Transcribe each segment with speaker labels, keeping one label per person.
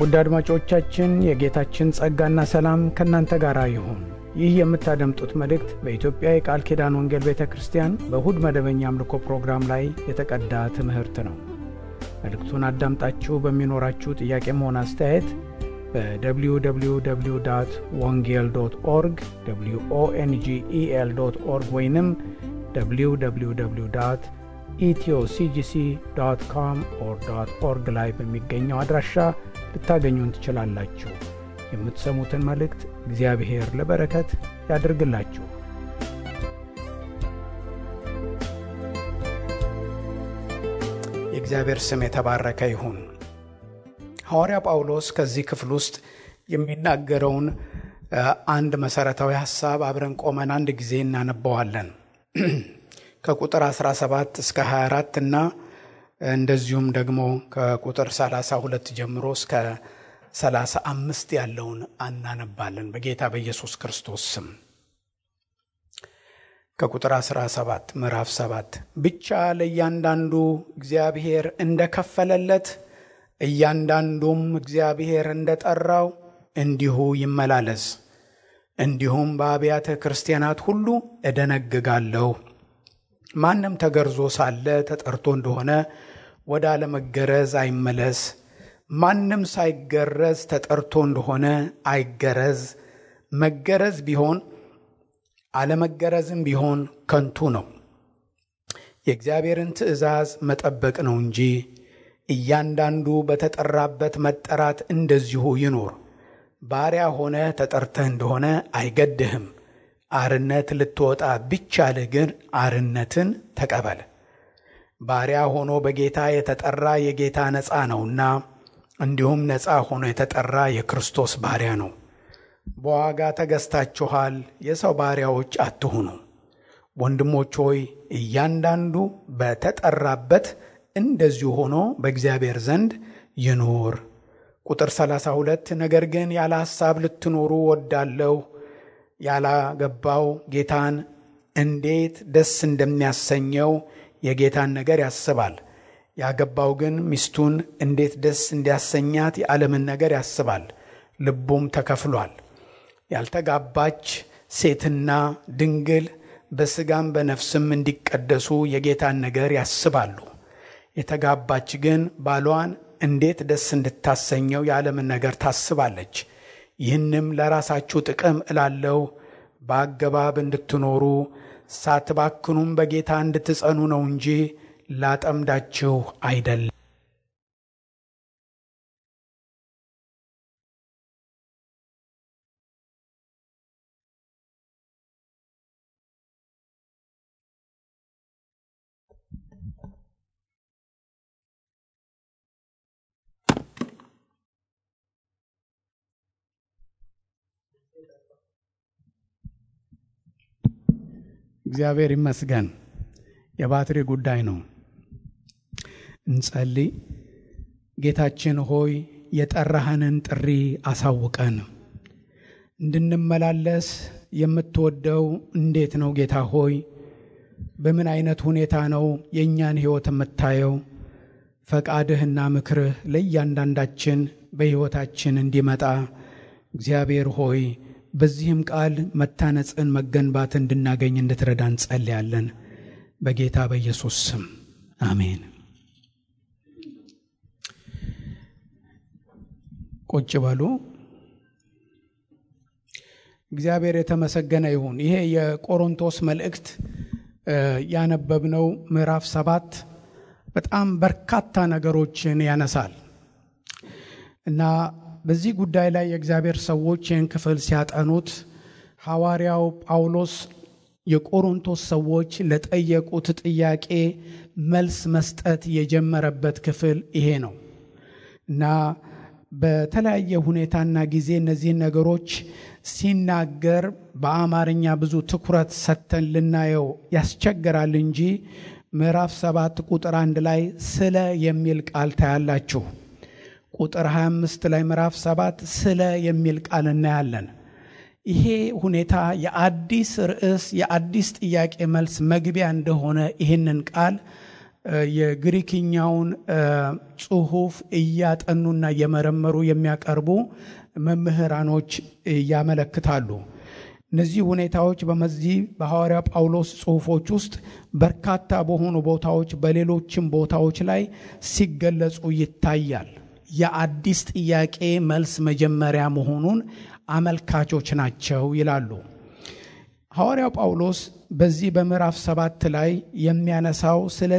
Speaker 1: ውድ አድማጮቻችን የጌታችን ጸጋና ሰላም ከእናንተ ጋር ይሁን። ይህ የምታደምጡት መልእክት በኢትዮጵያ የቃል ኪዳን ወንጌል ቤተ ክርስቲያን በእሁድ መደበኛ አምልኮ ፕሮግራም ላይ የተቀዳ ትምህርት ነው። መልእክቱን አዳምጣችሁ በሚኖራችሁ ጥያቄም ሆነ አስተያየት በwww ወንጌል ዶት ኦርግ ኦንጌል ዶት ኦርግ ወይንም www ኢትዮሲጂሲ ዶት ኮም ኦር ዶት ኦርግ ላይ በሚገኘው አድራሻ ልታገኙን ትችላላችሁ። የምትሰሙትን መልእክት እግዚአብሔር ለበረከት ያድርግላችሁ። የእግዚአብሔር ስም የተባረከ ይሁን። ሐዋርያ ጳውሎስ ከዚህ ክፍል ውስጥ የሚናገረውን አንድ መሠረታዊ ሐሳብ አብረን ቆመን አንድ ጊዜ እናነበዋለን። ከቁጥር 17 እስከ 24 እና እንደዚሁም ደግሞ ከቁጥር 32 ጀምሮ እስከ 35 ያለውን አናነባለን። በጌታ በኢየሱስ ክርስቶስ ስም ከቁጥር 17 ምዕራፍ 7 ብቻ ለእያንዳንዱ እግዚአብሔር እንደከፈለለት እያንዳንዱም እግዚአብሔር እንደጠራው እንዲሁ ይመላለስ። እንዲሁም በአብያተ ክርስቲያናት ሁሉ እደነግጋለሁ። ማንም ተገርዞ ሳለ ተጠርቶ እንደሆነ ወደ አለመገረዝ አይመለስ። ማንም ሳይገረዝ ተጠርቶ እንደሆነ አይገረዝ። መገረዝ ቢሆን አለመገረዝም ቢሆን ከንቱ ነው። የእግዚአብሔርን ትእዛዝ መጠበቅ ነው እንጂ እያንዳንዱ በተጠራበት መጠራት እንደዚሁ ይኑር። ባሪያ ሆነ ተጠርተህ እንደሆነ አይገድህም። አርነት ልትወጣ ቢቻልህ ግን አርነትን ተቀበል። ባሪያ ሆኖ በጌታ የተጠራ የጌታ ነፃ ነውና፣ እንዲሁም ነፃ ሆኖ የተጠራ የክርስቶስ ባሪያ ነው። በዋጋ ተገዝታችኋል፣ የሰው ባሪያዎች አትሁኑ። ወንድሞች ሆይ እያንዳንዱ በተጠራበት እንደዚሁ ሆኖ በእግዚአብሔር ዘንድ ይኑር። ቁጥር 32 ነገር ግን ያለ ሐሳብ ልትኖሩ ወዳለሁ ያላገባው ጌታን እንዴት ደስ እንደሚያሰኘው የጌታን ነገር ያስባል። ያገባው ግን ሚስቱን እንዴት ደስ እንዲያሰኛት የዓለምን ነገር ያስባል፣ ልቡም ተከፍሏል። ያልተጋባች ሴትና ድንግል በሥጋም በነፍስም እንዲቀደሱ የጌታን ነገር ያስባሉ። የተጋባች ግን ባሏን እንዴት ደስ እንድታሰኘው የዓለምን ነገር ታስባለች። ይህንም ለራሳችሁ ጥቅም እላለሁ፣ በአገባብ እንድትኖሩ ሳትባክኑም በጌታ እንድትጸኑ ነው እንጂ ላጠምዳችሁ አይደለም። እግዚአብሔር ይመስገን። የባትሪ ጉዳይ ነው። እንጸልይ። ጌታችን ሆይ የጠራህንን ጥሪ አሳውቀን እንድንመላለስ የምትወደው እንዴት ነው? ጌታ ሆይ በምን አይነት ሁኔታ ነው የእኛን ሕይወት የምታየው? ፈቃድህና ምክርህ ለእያንዳንዳችን በሕይወታችን እንዲመጣ እግዚአብሔር ሆይ በዚህም ቃል መታነጽን መገንባት እንድናገኝ እንድትረዳ እንጸልያለን። በጌታ በኢየሱስ ስም አሜን። ቁጭ በሉ። እግዚአብሔር የተመሰገነ ይሁን። ይሄ የቆሮንቶስ መልእክት ያነበብነው ምዕራፍ ሰባት በጣም በርካታ ነገሮችን ያነሳል እና በዚህ ጉዳይ ላይ የእግዚአብሔር ሰዎች ይህን ክፍል ሲያጠኑት ሐዋርያው ጳውሎስ የቆሮንቶስ ሰዎች ለጠየቁት ጥያቄ መልስ መስጠት የጀመረበት ክፍል ይሄ ነው እና በተለያየ ሁኔታና ጊዜ እነዚህን ነገሮች ሲናገር በአማርኛ ብዙ ትኩረት ሰጥተን ልናየው ያስቸግራል እንጂ ምዕራፍ ሰባት ቁጥር አንድ ላይ ስለ የሚል ቃል ታያላችሁ። ቁጥር 25 ላይ ምዕራፍ 7 ስለ የሚል ቃል እናያለን። ይሄ ሁኔታ የአዲስ ርዕስ የአዲስ ጥያቄ መልስ መግቢያ እንደሆነ ይህንን ቃል የግሪክኛውን ጽሑፍ እያጠኑና እየመረመሩ የሚያቀርቡ መምህራኖች ያመለክታሉ። እነዚህ ሁኔታዎች በመዚህ በሐዋርያ ጳውሎስ ጽሑፎች ውስጥ በርካታ በሆኑ ቦታዎች በሌሎችም ቦታዎች ላይ ሲገለጹ ይታያል። የአዲስ ጥያቄ መልስ መጀመሪያ መሆኑን አመልካቾች ናቸው ይላሉ። ሐዋርያው ጳውሎስ በዚህ በምዕራፍ ሰባት ላይ የሚያነሳው ስለ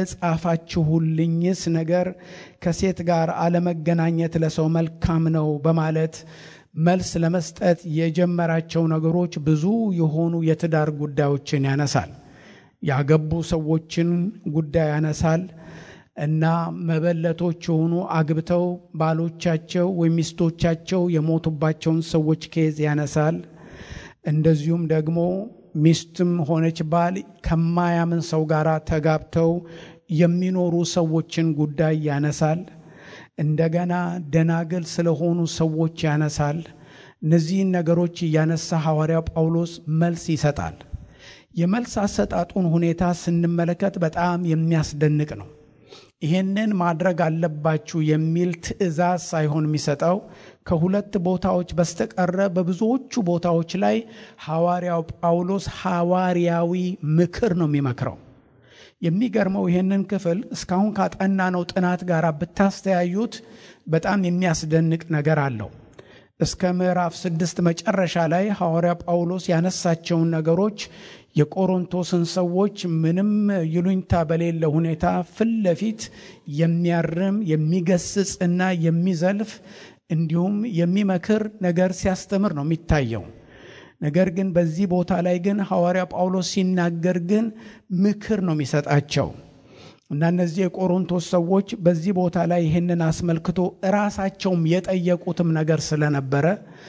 Speaker 1: ጻፋችሁልኝስ ነገር ከሴት ጋር አለመገናኘት ለሰው መልካም ነው በማለት መልስ ለመስጠት የጀመራቸው ነገሮች ብዙ የሆኑ የትዳር ጉዳዮችን ያነሳል። ያገቡ ሰዎችን ጉዳይ ያነሳል እና መበለቶች የሆኑ አግብተው ባሎቻቸው ወይም ሚስቶቻቸው የሞቱባቸውን ሰዎች ኬዝ ያነሳል። እንደዚሁም ደግሞ ሚስትም ሆነች ባል ከማያምን ሰው ጋር ተጋብተው የሚኖሩ ሰዎችን ጉዳይ ያነሳል። እንደገና ደናግል ስለሆኑ ሰዎች ያነሳል። እነዚህን ነገሮች እያነሳ ሐዋርያው ጳውሎስ መልስ ይሰጣል። የመልስ አሰጣጡን ሁኔታ ስንመለከት በጣም የሚያስደንቅ ነው። ይህንን ማድረግ አለባችሁ የሚል ትዕዛዝ ሳይሆን የሚሰጠው ከሁለት ቦታዎች በስተቀረ በብዙዎቹ ቦታዎች ላይ ሐዋርያው ጳውሎስ ሐዋርያዊ ምክር ነው የሚመክረው። የሚገርመው ይህንን ክፍል እስካሁን ካጠናነው ጥናት ጋር ብታስተያዩት በጣም የሚያስደንቅ ነገር አለው። እስከ ምዕራፍ ስድስት መጨረሻ ላይ ሐዋርያ ጳውሎስ ያነሳቸውን ነገሮች የቆሮንቶስን ሰዎች ምንም ይሉኝታ በሌለ ሁኔታ ፊት ለፊት የሚያርም የሚገስጽ እና የሚዘልፍ እንዲሁም የሚመክር ነገር ሲያስተምር ነው የሚታየው። ነገር ግን በዚህ ቦታ ላይ ግን ሐዋርያ ጳውሎስ ሲናገር ግን ምክር ነው የሚሰጣቸው እና እነዚህ የቆሮንቶስ ሰዎች በዚህ ቦታ ላይ ይህንን አስመልክቶ እራሳቸውም የጠየቁትም ነገር ስለነበረ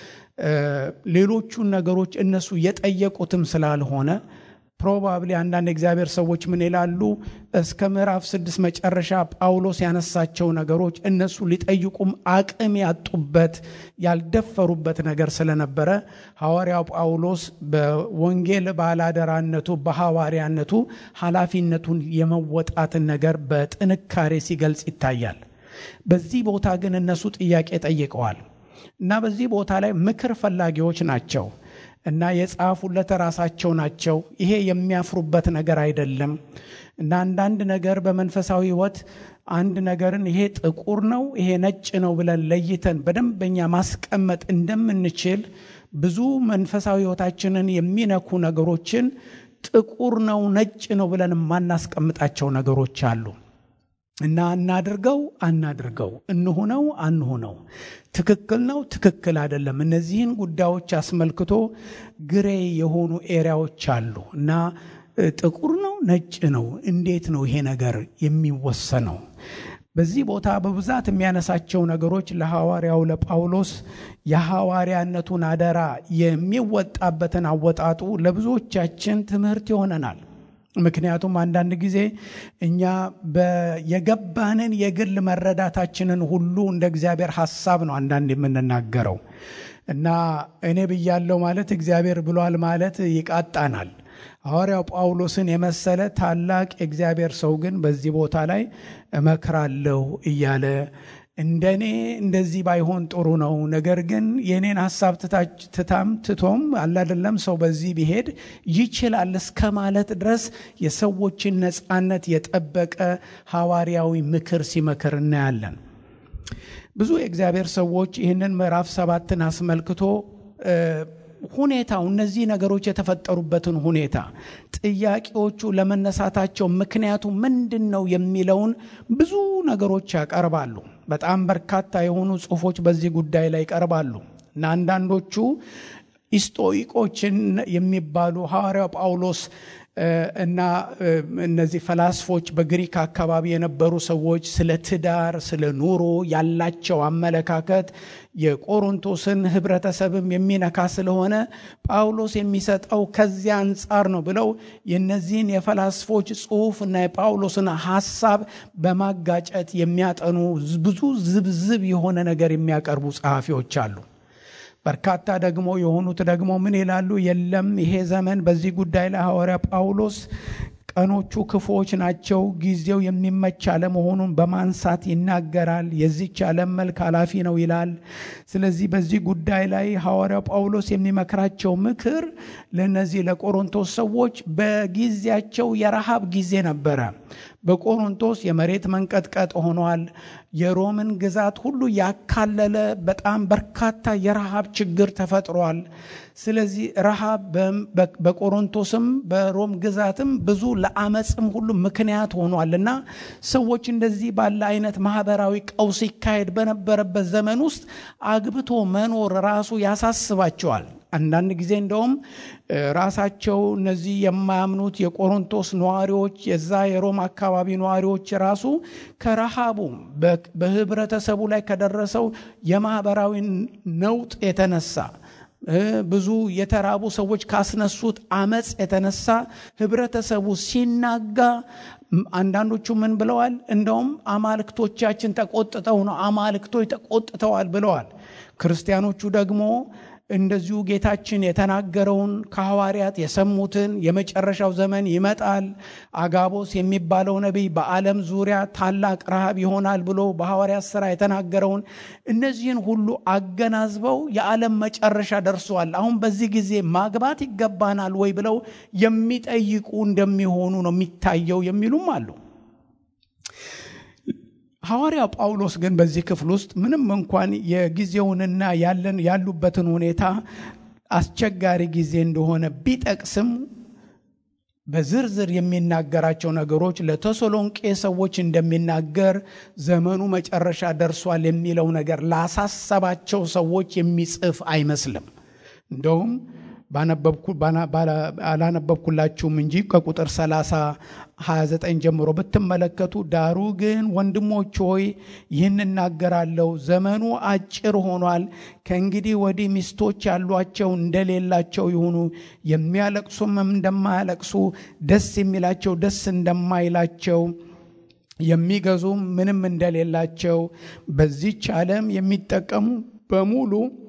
Speaker 1: ሌሎቹን ነገሮች እነሱ የጠየቁትም ስላልሆነ ፕሮባብሊ አንዳንድ እግዚአብሔር ሰዎች ምን ይላሉ? እስከ ምዕራፍ ስድስት መጨረሻ ጳውሎስ ያነሳቸው ነገሮች እነሱ ሊጠይቁም አቅም ያጡበት ያልደፈሩበት ነገር ስለነበረ ሐዋርያው ጳውሎስ በወንጌል ባላደራነቱ በሐዋርያነቱ ኃላፊነቱን የመወጣትን ነገር በጥንካሬ ሲገልጽ ይታያል። በዚህ ቦታ ግን እነሱ ጥያቄ ጠይቀዋል እና በዚህ ቦታ ላይ ምክር ፈላጊዎች ናቸው እና የጻፉለት ራሳቸው ናቸው። ይሄ የሚያፍሩበት ነገር አይደለም እና አንዳንድ ነገር በመንፈሳዊ ሕይወት አንድ ነገርን ይሄ ጥቁር ነው፣ ይሄ ነጭ ነው ብለን ለይተን በደንበኛ ማስቀመጥ እንደምንችል ብዙ መንፈሳዊ ሕይወታችንን የሚነኩ ነገሮችን ጥቁር ነው፣ ነጭ ነው ብለን የማናስቀምጣቸው ነገሮች አሉ እና እናድርገው አናድርገው፣ እንሁነው አንሁነው፣ ትክክል ነው ትክክል አይደለም። እነዚህን ጉዳዮች አስመልክቶ ግሬ የሆኑ ኤሪያዎች አሉ እና ጥቁር ነው ነጭ ነው፣ እንዴት ነው ይሄ ነገር የሚወሰነው? በዚህ ቦታ በብዛት የሚያነሳቸው ነገሮች ለሐዋርያው ለጳውሎስ የሐዋርያነቱን አደራ የሚወጣበትን አወጣጡ ለብዙዎቻችን ትምህርት ይሆነናል። ምክንያቱም አንዳንድ ጊዜ እኛ የገባንን የግል መረዳታችንን ሁሉ እንደ እግዚአብሔር ሐሳብ ነው አንዳንድ የምንናገረው እና እኔ ብያለው ማለት እግዚአብሔር ብሏል ማለት ይቃጣናል። ሐዋርያው ጳውሎስን የመሰለ ታላቅ የእግዚአብሔር ሰው ግን በዚህ ቦታ ላይ እመክራለሁ እያለ እንደኔ እንደዚህ ባይሆን ጥሩ ነው፣ ነገር ግን የኔን ሀሳብ ትታም ትቶም አላደለም ሰው በዚህ ቢሄድ ይችላል እስከ ማለት ድረስ የሰዎችን ነፃነት የጠበቀ ሐዋርያዊ ምክር ሲመክር እናያለን። ብዙ የእግዚአብሔር ሰዎች ይህንን ምዕራፍ ሰባትን አስመልክቶ ሁኔታው እነዚህ ነገሮች የተፈጠሩበትን ሁኔታ ጥያቄዎቹ ለመነሳታቸው ምክንያቱ ምንድን ነው የሚለውን ብዙ ነገሮች ያቀርባሉ። በጣም በርካታ የሆኑ ጽሑፎች በዚህ ጉዳይ ላይ ይቀርባሉ እና አንዳንዶቹ ኢስጦኢቆችን የሚባሉ ሐዋርያው ጳውሎስ እና እነዚህ ፈላስፎች በግሪክ አካባቢ የነበሩ ሰዎች ስለ ትዳር፣ ስለ ኑሮ ያላቸው አመለካከት የቆሮንቶስን ሕብረተሰብም የሚነካ ስለሆነ ጳውሎስ የሚሰጠው ከዚያ አንጻር ነው ብለው የነዚህን የፈላስፎች ጽሑፍ እና የጳውሎስን ሐሳብ በማጋጨት የሚያጠኑ ብዙ ዝብዝብ የሆነ ነገር የሚያቀርቡ ጸሐፊዎች አሉ። በርካታ ደግሞ የሆኑት ደግሞ ምን ይላሉ? የለም ይሄ ዘመን በዚህ ጉዳይ ላይ ሐዋርያ ጳውሎስ ቀኖቹ ክፉዎች ናቸው፣ ጊዜው የሚመች አለመሆኑን በማንሳት ይናገራል። የዚች ዓለም መልክ ኃላፊ ነው ይላል። ስለዚህ በዚህ ጉዳይ ላይ ሐዋርያው ጳውሎስ የሚመክራቸው ምክር ለእነዚህ ለቆሮንቶስ ሰዎች በጊዜያቸው የረሃብ ጊዜ ነበረ። በቆሮንቶስ የመሬት መንቀጥቀጥ ሆኗል። የሮምን ግዛት ሁሉ ያካለለ በጣም በርካታ የረሃብ ችግር ተፈጥሯል። ስለዚህ ረሃብ በቆሮንቶስም በሮም ግዛትም ብዙ ለአመፅም ሁሉ ምክንያት ሆኗል እና ሰዎች እንደዚህ ባለ አይነት ማህበራዊ ቀውስ ይካሄድ በነበረበት ዘመን ውስጥ አግብቶ መኖር ራሱ ያሳስባቸዋል። አንዳንድ ጊዜ እንደውም ራሳቸው እነዚህ የማያምኑት የቆሮንቶስ ነዋሪዎች የዛ የሮም አካባቢ ነዋሪዎች ራሱ ከረሃቡ በህብረተሰቡ ላይ ከደረሰው የማህበራዊ ነውጥ የተነሳ ብዙ የተራቡ ሰዎች ካስነሱት አመፅ የተነሳ ህብረተሰቡ ሲናጋ አንዳንዶቹ ምን ብለዋል? እንደውም አማልክቶቻችን ተቆጥተው ነው አማልክቶች ተቆጥተዋል ብለዋል። ክርስቲያኖቹ ደግሞ እንደዚሁ ጌታችን የተናገረውን ከሐዋርያት የሰሙትን የመጨረሻው ዘመን ይመጣል፣ አጋቦስ የሚባለው ነቢይ በዓለም ዙሪያ ታላቅ ረሃብ ይሆናል ብሎ በሐዋርያት ሥራ የተናገረውን እነዚህን ሁሉ አገናዝበው የዓለም መጨረሻ ደርሷል፣ አሁን በዚህ ጊዜ ማግባት ይገባናል ወይ ብለው የሚጠይቁ እንደሚሆኑ ነው የሚታየው የሚሉም አሉ። ሐዋርያው ጳውሎስ ግን በዚህ ክፍል ውስጥ ምንም እንኳን የጊዜውንና ያለን ያሉበትን ሁኔታ አስቸጋሪ ጊዜ እንደሆነ ቢጠቅስም በዝርዝር የሚናገራቸው ነገሮች ለተሰሎንቄ ሰዎች እንደሚናገር ዘመኑ መጨረሻ ደርሷል የሚለው ነገር ላሳሰባቸው ሰዎች የሚጽፍ አይመስልም። እንደውም አላነበብኩላችሁም እንጂ ከቁጥር 30 29 ጀምሮ ብትመለከቱ፣ ዳሩ ግን ወንድሞች ሆይ ይህን እናገራለሁ፣ ዘመኑ አጭር ሆኗል። ከእንግዲህ ወዲህ ሚስቶች ያሏቸው እንደሌላቸው ይሁኑ፣ የሚያለቅሱም እንደማያለቅሱ፣ ደስ የሚላቸው ደስ እንደማይላቸው የሚገዙም ምንም እንደሌላቸው በዚች ዓለም የሚጠቀሙ በሙሉ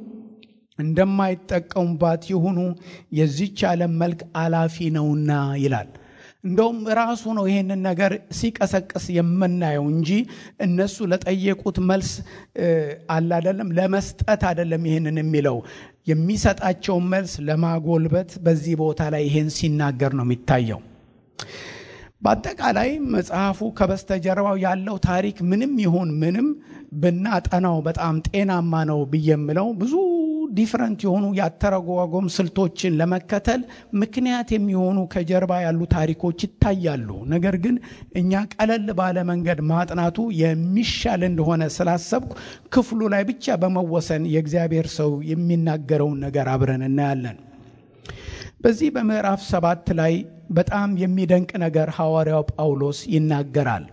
Speaker 1: እንደማይጠቀሙባት ይሁኑ፣ የዚች ዓለም መልክ አላፊ ነውና ይላል። እንደውም ራሱ ነው ይሄንን ነገር ሲቀሰቅስ የምናየው እንጂ እነሱ ለጠየቁት መልስ አላደለም ለመስጠት አይደለም። ይሄንን የሚለው የሚሰጣቸውን መልስ ለማጎልበት በዚህ ቦታ ላይ ይሄን ሲናገር ነው የሚታየው። በአጠቃላይ መጽሐፉ ከበስተጀርባው ያለው ታሪክ ምንም ይሁን ምንም ብናጠናው በጣም ጤናማ ነው ብዬ የምለው ብዙ ዲፍረንት የሆኑ የአተረጓጎም ስልቶችን ለመከተል ምክንያት የሚሆኑ ከጀርባ ያሉ ታሪኮች ይታያሉ። ነገር ግን እኛ ቀለል ባለ መንገድ ማጥናቱ የሚሻል እንደሆነ ስላሰብኩ ክፍሉ ላይ ብቻ በመወሰን የእግዚአብሔር ሰው የሚናገረውን ነገር አብረን እናያለን። በዚህ በምዕራፍ ሰባት ላይ በጣም የሚደንቅ ነገር ሐዋርያው ጳውሎስ ይናገራል።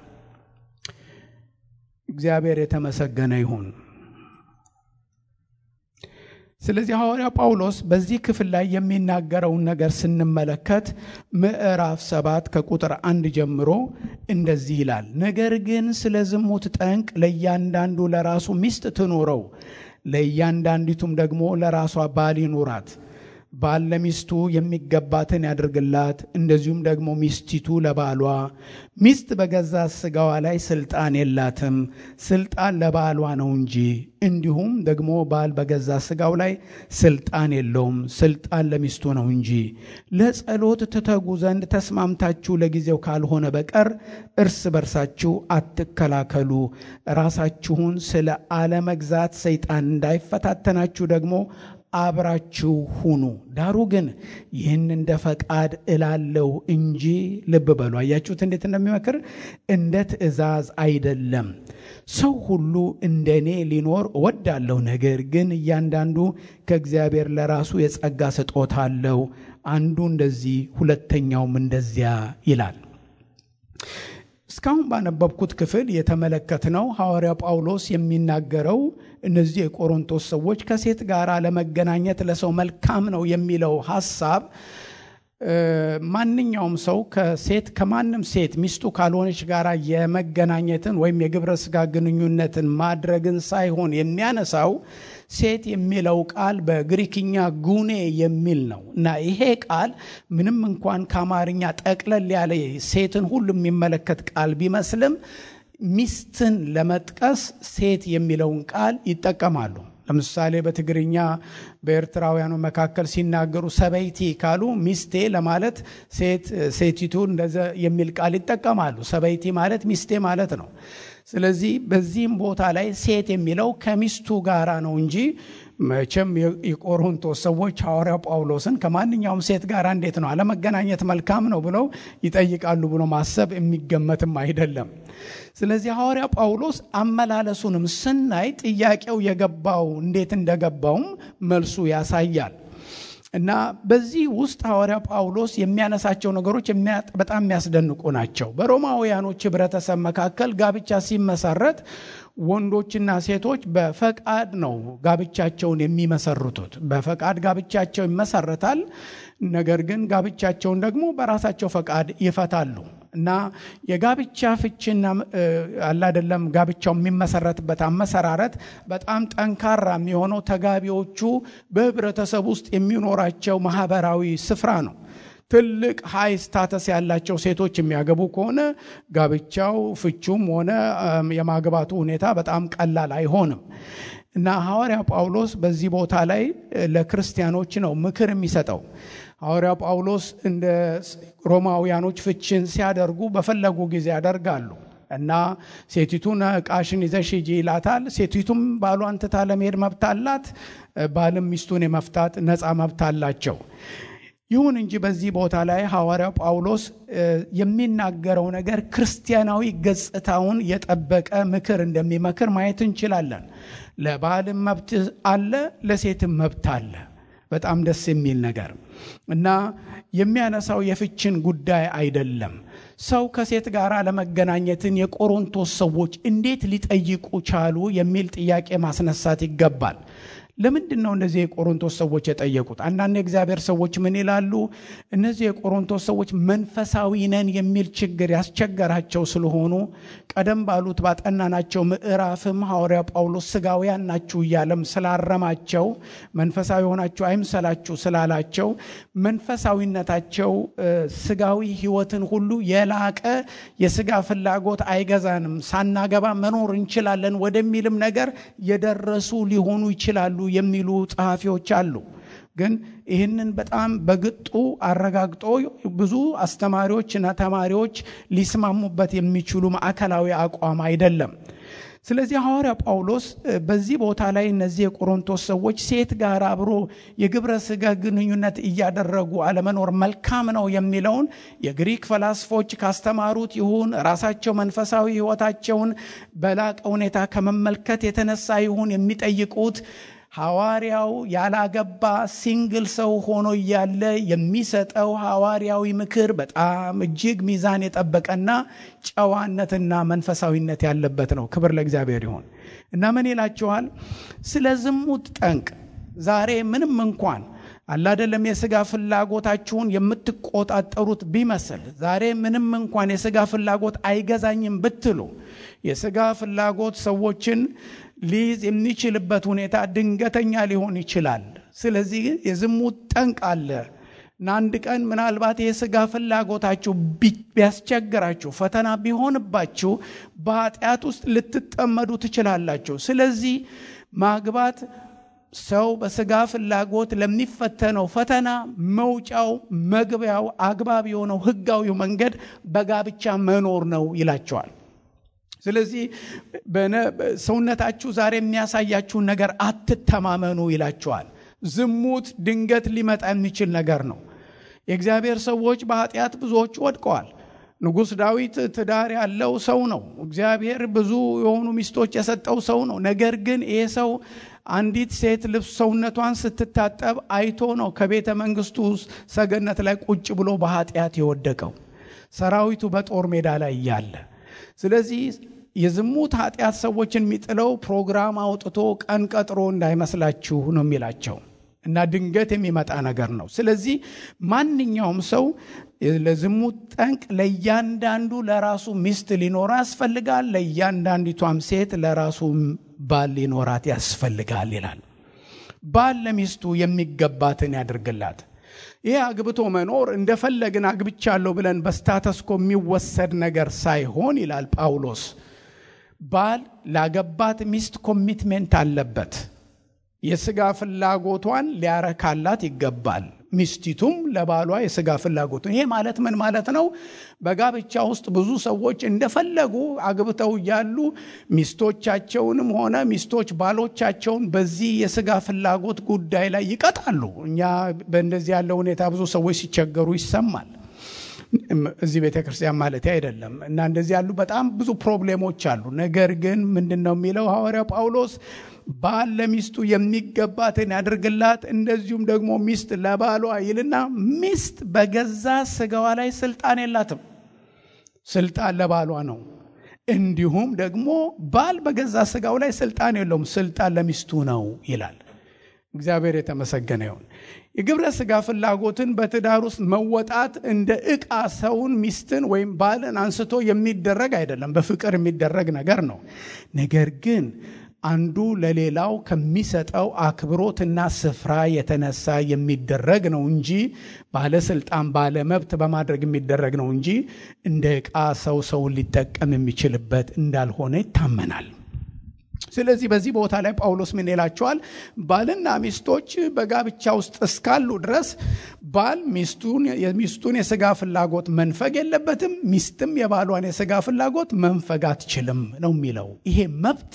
Speaker 1: እግዚአብሔር የተመሰገነ ይሁን። ስለዚህ ሐዋርያው ጳውሎስ በዚህ ክፍል ላይ የሚናገረውን ነገር ስንመለከት ምዕራፍ ሰባት ከቁጥር አንድ ጀምሮ እንደዚህ ይላል። ነገር ግን ስለ ዝሙት ጠንቅ ለእያንዳንዱ ለራሱ ሚስት ትኑረው፣ ለእያንዳንዲቱም ደግሞ ለራሷ ባል ይኑራት። ባል ለሚስቱ የሚገባትን ያድርግላት፣ እንደዚሁም ደግሞ ሚስቲቱ ለባሏ። ሚስት በገዛ ሥጋዋ ላይ ስልጣን የላትም፣ ስልጣን ለባሏ ነው እንጂ። እንዲሁም ደግሞ ባል በገዛ ሥጋው ላይ ስልጣን የለውም፣ ስልጣን ለሚስቱ ነው እንጂ። ለጸሎት ትተጉ ዘንድ ተስማምታችሁ ለጊዜው ካልሆነ በቀር እርስ በርሳችሁ አትከላከሉ። ራሳችሁን ስለ አለመግዛት ሰይጣን እንዳይፈታተናችሁ ደግሞ አብራችሁ ሁኑ። ዳሩ ግን ይህን እንደ ፈቃድ እላለሁ እንጂ ልብ በሉ። አያችሁት እንዴት እንደሚመክር እንደ ትእዛዝ አይደለም። ሰው ሁሉ እንደ እኔ ሊኖር እወዳለሁ። ነገር ግን እያንዳንዱ ከእግዚአብሔር ለራሱ የጸጋ ስጦታ አለው። አንዱ እንደዚህ ሁለተኛውም እንደዚያ ይላል። እስካሁን ባነበብኩት ክፍል የተመለከትነው ሐዋርያ ጳውሎስ የሚናገረው እነዚህ የቆሮንቶስ ሰዎች ከሴት ጋር ለመገናኘት ለሰው መልካም ነው የሚለው ሐሳብ ማንኛውም ሰው ከሴት ከማንም ሴት ሚስቱ ካልሆነች ጋር የመገናኘትን ወይም የግብረ ስጋ ግንኙነትን ማድረግን ሳይሆን የሚያነሳው ሴት የሚለው ቃል በግሪክኛ ጉኔ የሚል ነው እና ይሄ ቃል ምንም እንኳን ከአማርኛ ጠቅለል ያለ ሴትን ሁሉ የሚመለከት ቃል ቢመስልም ሚስትን ለመጥቀስ ሴት የሚለውን ቃል ይጠቀማሉ። ለምሳሌ በትግርኛ በኤርትራውያኑ መካከል ሲናገሩ ሰበይቲ ካሉ ሚስቴ ለማለት ሴቲቱ እንደዚ የሚል ቃል ይጠቀማሉ። ሰበይቲ ማለት ሚስቴ ማለት ነው። ስለዚህ በዚህም ቦታ ላይ ሴት የሚለው ከሚስቱ ጋራ ነው እንጂ መቼም የቆሮንቶስ ሰዎች ሐዋርያው ጳውሎስን ከማንኛውም ሴት ጋር እንዴት ነው አለመገናኘት መልካም ነው ብለው ይጠይቃሉ ብሎ ማሰብ የሚገመትም አይደለም። ስለዚህ ሐዋርያ ጳውሎስ አመላለሱንም ስናይ ጥያቄው የገባው እንዴት እንደገባውም መልሱ ያሳያል። እና በዚህ ውስጥ ሐዋርያ ጳውሎስ የሚያነሳቸው ነገሮች በጣም የሚያስደንቁ ናቸው። በሮማውያኖች ህብረተሰብ መካከል ጋብቻ ሲመሰረት ወንዶችና ሴቶች በፈቃድ ነው ጋብቻቸውን የሚመሰርቱት። በፈቃድ ጋብቻቸው ይመሰረታል። ነገር ግን ጋብቻቸውን ደግሞ በራሳቸው ፈቃድ ይፈታሉ እና የጋብቻ ፍቺና አላደለም ጋብቻው የሚመሰረትበት አመሰራረት በጣም ጠንካራ የሚሆነው ተጋቢዎቹ በህብረተሰብ ውስጥ የሚኖራቸው ማህበራዊ ስፍራ ነው። ትልቅ ሀይ ስታተስ ያላቸው ሴቶች የሚያገቡ ከሆነ ጋብቻው ፍቹም ሆነ የማግባቱ ሁኔታ በጣም ቀላል አይሆንም እና ሐዋርያ ጳውሎስ በዚህ ቦታ ላይ ለክርስቲያኖች ነው ምክር የሚሰጠው። ሐዋርያ ጳውሎስ እንደ ሮማውያኖች ፍችን ሲያደርጉ በፈለጉ ጊዜ ያደርጋሉ እና ሴቲቱን ዕቃሽን ይዘሽ ሂጂ ይላታል። ሴቲቱም ባሏን ትታ ለመሄድ መብት አላት። ባልም ሚስቱን የመፍታት ነፃ መብት አላቸው። ይሁን እንጂ በዚህ ቦታ ላይ ሐዋርያው ጳውሎስ የሚናገረው ነገር ክርስቲያናዊ ገጽታውን የጠበቀ ምክር እንደሚመክር ማየት እንችላለን። ለባልም መብት አለ፣ ለሴትም መብት አለ። በጣም ደስ የሚል ነገር እና የሚያነሳው የፍችን ጉዳይ አይደለም። ሰው ከሴት ጋር ለመገናኘትን የቆሮንቶስ ሰዎች እንዴት ሊጠይቁ ቻሉ የሚል ጥያቄ ማስነሳት ይገባል። ለምንድን ነው እነዚህ የቆሮንቶስ ሰዎች የጠየቁት? አንዳንድ የእግዚአብሔር ሰዎች ምን ይላሉ? እነዚህ የቆሮንቶስ ሰዎች መንፈሳዊ ነን የሚል ችግር ያስቸገራቸው ስለሆኑ ቀደም ባሉት ባጠናናቸው ምዕራፍም ሐዋርያ ጳውሎስ ስጋውያን ናችሁ እያለም ስላረማቸው መንፈሳዊ ሆናችሁ አይምሰላችሁ ስላላቸው መንፈሳዊነታቸው ስጋዊ ሕይወትን ሁሉ የላቀ የስጋ ፍላጎት አይገዛንም፣ ሳናገባ መኖር እንችላለን ወደሚልም ነገር የደረሱ ሊሆኑ ይችላሉ የሚሉ ጸሐፊዎች አሉ። ግን ይህንን በጣም በግጡ አረጋግጦ ብዙ አስተማሪዎችና ተማሪዎች ሊስማሙበት የሚችሉ ማዕከላዊ አቋም አይደለም። ስለዚህ ሐዋርያ ጳውሎስ በዚህ ቦታ ላይ እነዚህ የቆሮንቶስ ሰዎች ሴት ጋር አብሮ የግብረ ሥጋ ግንኙነት እያደረጉ አለመኖር መልካም ነው የሚለውን የግሪክ ፈላስፎች ካስተማሩት ይሁን ራሳቸው መንፈሳዊ ሕይወታቸውን በላቀ ሁኔታ ከመመልከት የተነሳ ይሁን የሚጠይቁት ሐዋርያው ያላገባ ሲንግል ሰው ሆኖ እያለ የሚሰጠው ሐዋርያዊ ምክር በጣም እጅግ ሚዛን የጠበቀና ጨዋነትና መንፈሳዊነት ያለበት ነው። ክብር ለእግዚአብሔር ይሁን እና ምን ይላችኋል? ስለ ዝሙት ጠንቅ ዛሬ ምንም እንኳን አላደለም የሥጋ ፍላጎታችሁን የምትቆጣጠሩት ቢመስል ዛሬ ምንም እንኳን የሥጋ ፍላጎት አይገዛኝም ብትሉ የሥጋ ፍላጎት ሰዎችን ሊይዝ የሚችልበት ሁኔታ ድንገተኛ ሊሆን ይችላል። ስለዚህ የዝሙት ጠንቅ አለ እና አንድ ቀን ምናልባት የሥጋ ፍላጎታችሁ ቢያስቸግራችሁ፣ ፈተና ቢሆንባችሁ በኃጢአት ውስጥ ልትጠመዱ ትችላላችሁ። ስለዚህ ማግባት ሰው በሥጋ ፍላጎት ለሚፈተነው ፈተና መውጫው መግቢያው አግባብ የሆነው ሕጋዊው መንገድ በጋብቻ መኖር ነው ይላቸዋል። ስለዚህ ሰውነታችሁ ዛሬ የሚያሳያችሁን ነገር አትተማመኑ ይላቸዋል። ዝሙት ድንገት ሊመጣ የሚችል ነገር ነው። የእግዚአብሔር ሰዎች በኃጢአት ብዙዎች ወድቀዋል። ንጉሥ ዳዊት ትዳር ያለው ሰው ነው። እግዚአብሔር ብዙ የሆኑ ሚስቶች የሰጠው ሰው ነው። ነገር ግን ይህ ሰው አንዲት ሴት ልብስ ሰውነቷን ስትታጠብ አይቶ ነው ከቤተ መንግስቱ ሰገነት ላይ ቁጭ ብሎ በኃጢአት የወደቀው ሰራዊቱ በጦር ሜዳ ላይ እያለ ስለዚህ የዝሙት ኃጢአት ሰዎችን የሚጥለው ፕሮግራም አውጥቶ ቀን ቀጥሮ እንዳይመስላችሁ ነው የሚላቸው። እና ድንገት የሚመጣ ነገር ነው። ስለዚህ ማንኛውም ሰው ለዝሙት ጠንቅ ለእያንዳንዱ ለራሱ ሚስት ሊኖራ ያስፈልጋል፣ ለእያንዳንዲቷም ሴት ለራሱ ባል ሊኖራት ያስፈልጋል ይላል። ባል ለሚስቱ የሚገባትን ያድርግላት። ይህ አግብቶ መኖር እንደፈለግን አግብቻለሁ ብለን በስታተስኮ የሚወሰድ ነገር ሳይሆን ይላል ጳውሎስ፣ ባል ላገባት ሚስት ኮሚትሜንት አለበት። የስጋ ፍላጎቷን ሊያረካላት ይገባል። ሚስቲቱም ለባሏ የስጋ ፍላጎቱን። ይሄ ማለት ምን ማለት ነው? በጋብቻ ውስጥ ብዙ ሰዎች እንደፈለጉ አግብተው እያሉ ሚስቶቻቸውንም ሆነ ሚስቶች ባሎቻቸውን በዚህ የስጋ ፍላጎት ጉዳይ ላይ ይቀጣሉ። እኛ በእንደዚህ ያለ ሁኔታ ብዙ ሰዎች ሲቸገሩ ይሰማል። እዚህ ቤተ ክርስቲያን ማለት አይደለም። እና እንደዚህ ያሉ በጣም ብዙ ፕሮብሌሞች አሉ። ነገር ግን ምንድን ነው የሚለው ሐዋርያው ጳውሎስ ባል ለሚስቱ የሚገባትን ያድርግላት፣ እንደዚሁም ደግሞ ሚስት ለባሏ ይልና ሚስት በገዛ ስጋዋ ላይ ስልጣን የላትም፣ ስልጣን ለባሏ ነው። እንዲሁም ደግሞ ባል በገዛ ስጋው ላይ ስልጣን የለውም፣ ስልጣን ለሚስቱ ነው ይላል። እግዚአብሔር የተመሰገነ ይሁን። የግብረ ስጋ ፍላጎትን በትዳር ውስጥ መወጣት እንደ ዕቃ ሰውን ሚስትን ወይም ባልን አንስቶ የሚደረግ አይደለም። በፍቅር የሚደረግ ነገር ነው። ነገር ግን አንዱ ለሌላው ከሚሰጠው አክብሮትና ስፍራ የተነሳ የሚደረግ ነው እንጂ ባለስልጣን ባለመብት በማድረግ የሚደረግ ነው እንጂ እንደ ዕቃ ሰው ሰውን ሊጠቀም የሚችልበት እንዳልሆነ ይታመናል። ስለዚህ በዚህ ቦታ ላይ ጳውሎስ ምን ይላቸዋል? ባልና ሚስቶች በጋብቻ ውስጥ እስካሉ ድረስ ባል የሚስቱን የስጋ ፍላጎት መንፈግ የለበትም፣ ሚስትም የባሏን የስጋ ፍላጎት መንፈግ አትችልም ነው የሚለው። ይሄ መብት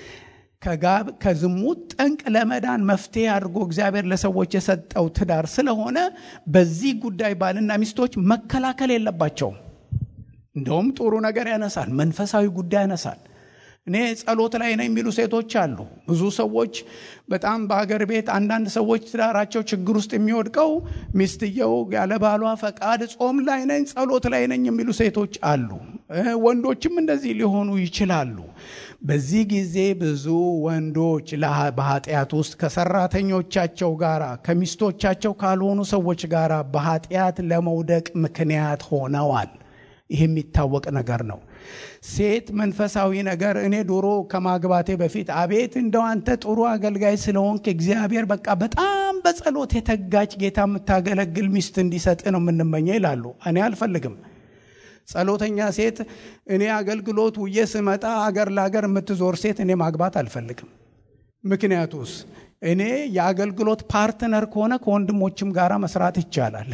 Speaker 1: ከዝሙት ጠንቅ ለመዳን መፍትሄ አድርጎ እግዚአብሔር ለሰዎች የሰጠው ትዳር ስለሆነ በዚህ ጉዳይ ባልና ሚስቶች መከላከል የለባቸውም። እንደውም ጥሩ ነገር ያነሳል፣ መንፈሳዊ ጉዳይ ያነሳል። እኔ ጸሎት ላይ ነው የሚሉ ሴቶች አሉ። ብዙ ሰዎች በጣም በሀገር ቤት አንዳንድ ሰዎች ትዳራቸው ችግር ውስጥ የሚወድቀው ሚስትየው ያለ ባሏ ፈቃድ ጾም ላይ ነኝ፣ ጸሎት ላይ ነኝ የሚሉ ሴቶች አሉ። ወንዶችም እንደዚህ ሊሆኑ ይችላሉ። በዚህ ጊዜ ብዙ ወንዶች በኃጢአት ውስጥ ከሰራተኞቻቸው ጋር ከሚስቶቻቸው ካልሆኑ ሰዎች ጋር በኃጢአት ለመውደቅ ምክንያት ሆነዋል። ይህ የሚታወቅ ነገር ነው። ሴት መንፈሳዊ ነገር እኔ ዶሮ ከማግባቴ በፊት አቤት እንደው አንተ ጥሩ አገልጋይ ስለሆንክ እግዚአብሔር በቃ በጣም በጸሎት የተጋች ጌታ የምታገለግል ሚስት እንዲሰጥ ነው የምንመኘው ይላሉ። እኔ አልፈልግም። ጸሎተኛ ሴት እኔ አገልግሎት ውዬ ስመጣ አገር ለአገር የምትዞር ሴት እኔ ማግባት አልፈልግም። ምክንያቱስ እኔ የአገልግሎት ፓርትነር ከሆነ ከወንድሞችም ጋር መስራት ይቻላል።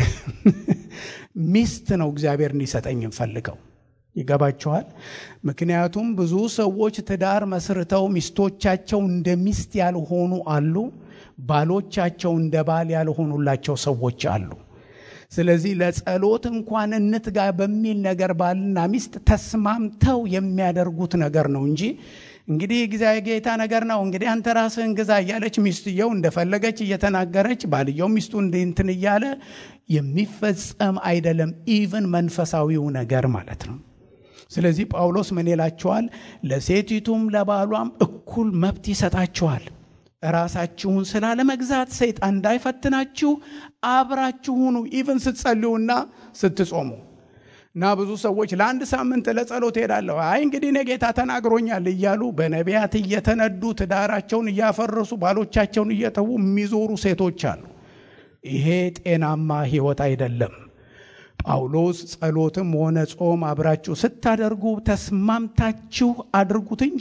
Speaker 1: ሚስት ነው እግዚአብሔር እንዲሰጠኝ እንፈልገው ይገባችኋል። ምክንያቱም ብዙ ሰዎች ትዳር መስርተው ሚስቶቻቸው እንደ ሚስት ያልሆኑ አሉ፣ ባሎቻቸው እንደ ባል ያልሆኑላቸው ሰዎች አሉ። ስለዚህ ለጸሎት እንኳን እንትጋ በሚል ነገር ባልና ሚስት ተስማምተው የሚያደርጉት ነገር ነው እንጂ እንግዲህ እግዚአብሔር ጌታ ነገር ነው እንግዲህ አንተ ራስህን ግዛ እያለች ሚስትየው እንደፈለገች እየተናገረች ባልየው ሚስቱ እንትን እያለ የሚፈጸም አይደለም። ኢቭን መንፈሳዊው ነገር ማለት ነው። ስለዚህ ጳውሎስ ምን ይላቸዋል? ለሴቲቱም ለባሏም እኩል መብት ይሰጣቸዋል። ራሳችሁን ስላለመግዛት ሰይጣን እንዳይፈትናችሁ አብራችሁ ሁኑ። ኢቭን ስትጸልዩና ስትጾሙ እና ብዙ ሰዎች ለአንድ ሳምንት ለጸሎት ሄዳለሁ፣ አይ እንግዲህ እኔ ጌታ ተናግሮኛል እያሉ በነቢያት እየተነዱ ትዳራቸውን እያፈረሱ ባሎቻቸውን እየተዉ የሚዞሩ ሴቶች አሉ። ይሄ ጤናማ ሕይወት አይደለም። ጳውሎስ ጸሎትም ሆነ ጾም አብራችሁ ስታደርጉ ተስማምታችሁ አድርጉት እንጂ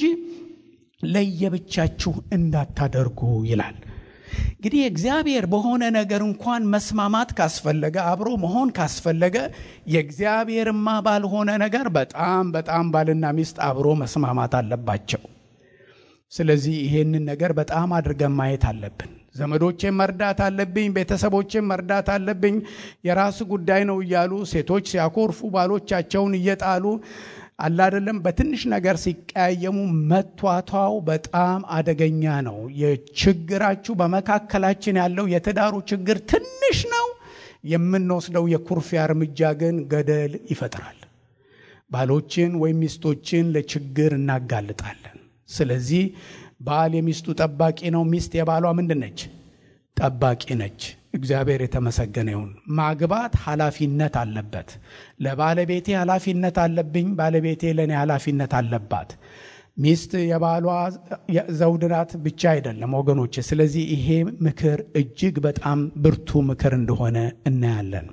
Speaker 1: ለየብቻችሁ እንዳታደርጉ ይላል። እንግዲህ እግዚአብሔር በሆነ ነገር እንኳን መስማማት ካስፈለገ አብሮ መሆን ካስፈለገ የእግዚአብሔርማ ባልሆነ ነገር በጣም በጣም ባልና ሚስት አብሮ መስማማት አለባቸው። ስለዚህ ይሄንን ነገር በጣም አድርገን ማየት አለብን። ዘመዶቼን መርዳት አለብኝ፣ ቤተሰቦቼን መርዳት አለብኝ፣ የራስ ጉዳይ ነው እያሉ ሴቶች ሲያኮርፉ ባሎቻቸውን እየጣሉ አላደለም በትንሽ ነገር ሲቀያየሙ መቷቷው በጣም አደገኛ ነው። የችግራችሁ በመካከላችን ያለው የትዳሩ ችግር ትንሽ ነው። የምንወስደው የኩርፊያ እርምጃ ግን ገደል ይፈጥራል። ባሎችን ወይም ሚስቶችን ለችግር እናጋልጣለን። ስለዚህ ባል የሚስቱ ጠባቂ ነው። ሚስት የባሏ ምንድን ነች? ጠባቂ ነች። እግዚአብሔር የተመሰገነ ይሁን። ማግባት ኃላፊነት አለበት። ለባለቤቴ ኃላፊነት አለብኝ፣ ባለቤቴ ለእኔ ኃላፊነት አለባት። ሚስት የባሏ ዘውድ ናት ብቻ አይደለም ወገኖች። ስለዚህ ይሄ ምክር እጅግ በጣም ብርቱ ምክር እንደሆነ እናያለን።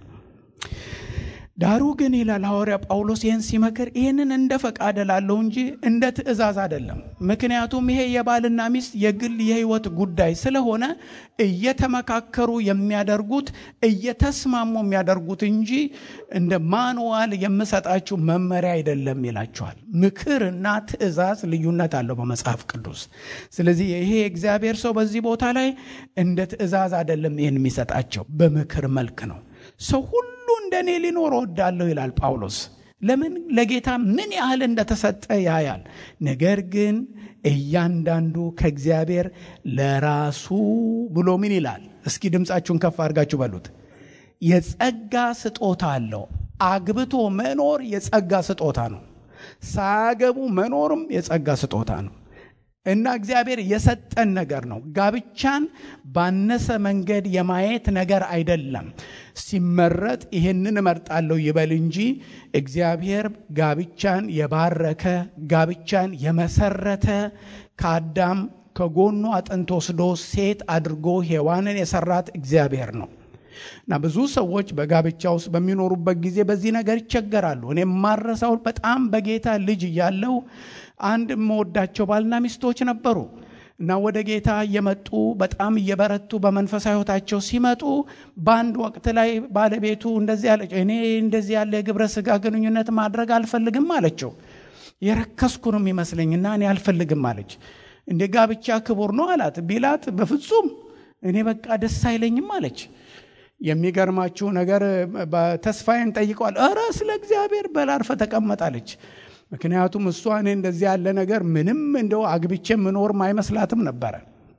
Speaker 1: ዳሩ ግን ይላል ሐዋርያ ጳውሎስ ይህን ሲመክር ይህንን እንደ ፈቃድ ላለው እንጂ እንደ ትእዛዝ አይደለም። ምክንያቱም ይሄ የባልና ሚስት የግል የሕይወት ጉዳይ ስለሆነ እየተመካከሩ የሚያደርጉት እየተስማሙ የሚያደርጉት እንጂ እንደ ማንዋል የምሰጣችሁ መመሪያ አይደለም ይላቸዋል። ምክርና ትእዛዝ ልዩነት አለው በመጽሐፍ ቅዱስ። ስለዚህ ይሄ የእግዚአብሔር ሰው በዚህ ቦታ ላይ እንደ ትእዛዝ አይደለም ይህን የሚሰጣቸው በምክር መልክ ነው። ሰው ሁሉ እንደ እኔ ሊኖር እወዳለሁ ይላል ጳውሎስ። ለምን ለጌታ ምን ያህል እንደተሰጠ ያያል። ነገር ግን እያንዳንዱ ከእግዚአብሔር ለራሱ ብሎ ምን ይላል? እስኪ ድምፃችሁን ከፍ አድርጋችሁ በሉት። የጸጋ ስጦታ አለው። አግብቶ መኖር የጸጋ ስጦታ ነው። ሳያገቡ መኖርም የጸጋ ስጦታ ነው። እና እግዚአብሔር የሰጠን ነገር ነው። ጋብቻን ባነሰ መንገድ የማየት ነገር አይደለም። ሲመረጥ ይህንን እመርጣለሁ ይበል እንጂ እግዚአብሔር ጋብቻን የባረከ ጋብቻን የመሰረተ ከአዳም ከጎኑ አጥንት ወስዶ ሴት አድርጎ ሔዋንን የሰራት እግዚአብሔር ነው። እና ብዙ ሰዎች በጋብቻ ውስጥ በሚኖሩበት ጊዜ በዚህ ነገር ይቸገራሉ። እኔ የማረሳው በጣም በጌታ ልጅ እያለው አንድ የምወዳቸው ባልና ሚስቶች ነበሩ እና ወደ ጌታ እየመጡ በጣም እየበረቱ በመንፈሳዊ ሕይወታቸው ሲመጡ በአንድ ወቅት ላይ ባለቤቱ እንደዚህ አለች፣ እኔ እንደዚህ ያለ የግብረ ስጋ ግንኙነት ማድረግ አልፈልግም አለችው። የረከስኩ ነው የሚመስለኝና እኔ አልፈልግም አለች። እንደ ጋብቻ ክቡር ነው አላት ቢላት፣ በፍጹም እኔ በቃ ደስ አይለኝም አለች። የሚገርማችሁ ነገር ተስፋዬን ጠይቀዋል። እረ ስለ እግዚአብሔር በላርፈ ተቀመጣለች። ምክንያቱም እሷ እኔ እንደዚህ ያለ ነገር ምንም እንደው አግብቼ ምኖርም አይመስላትም ነበረ።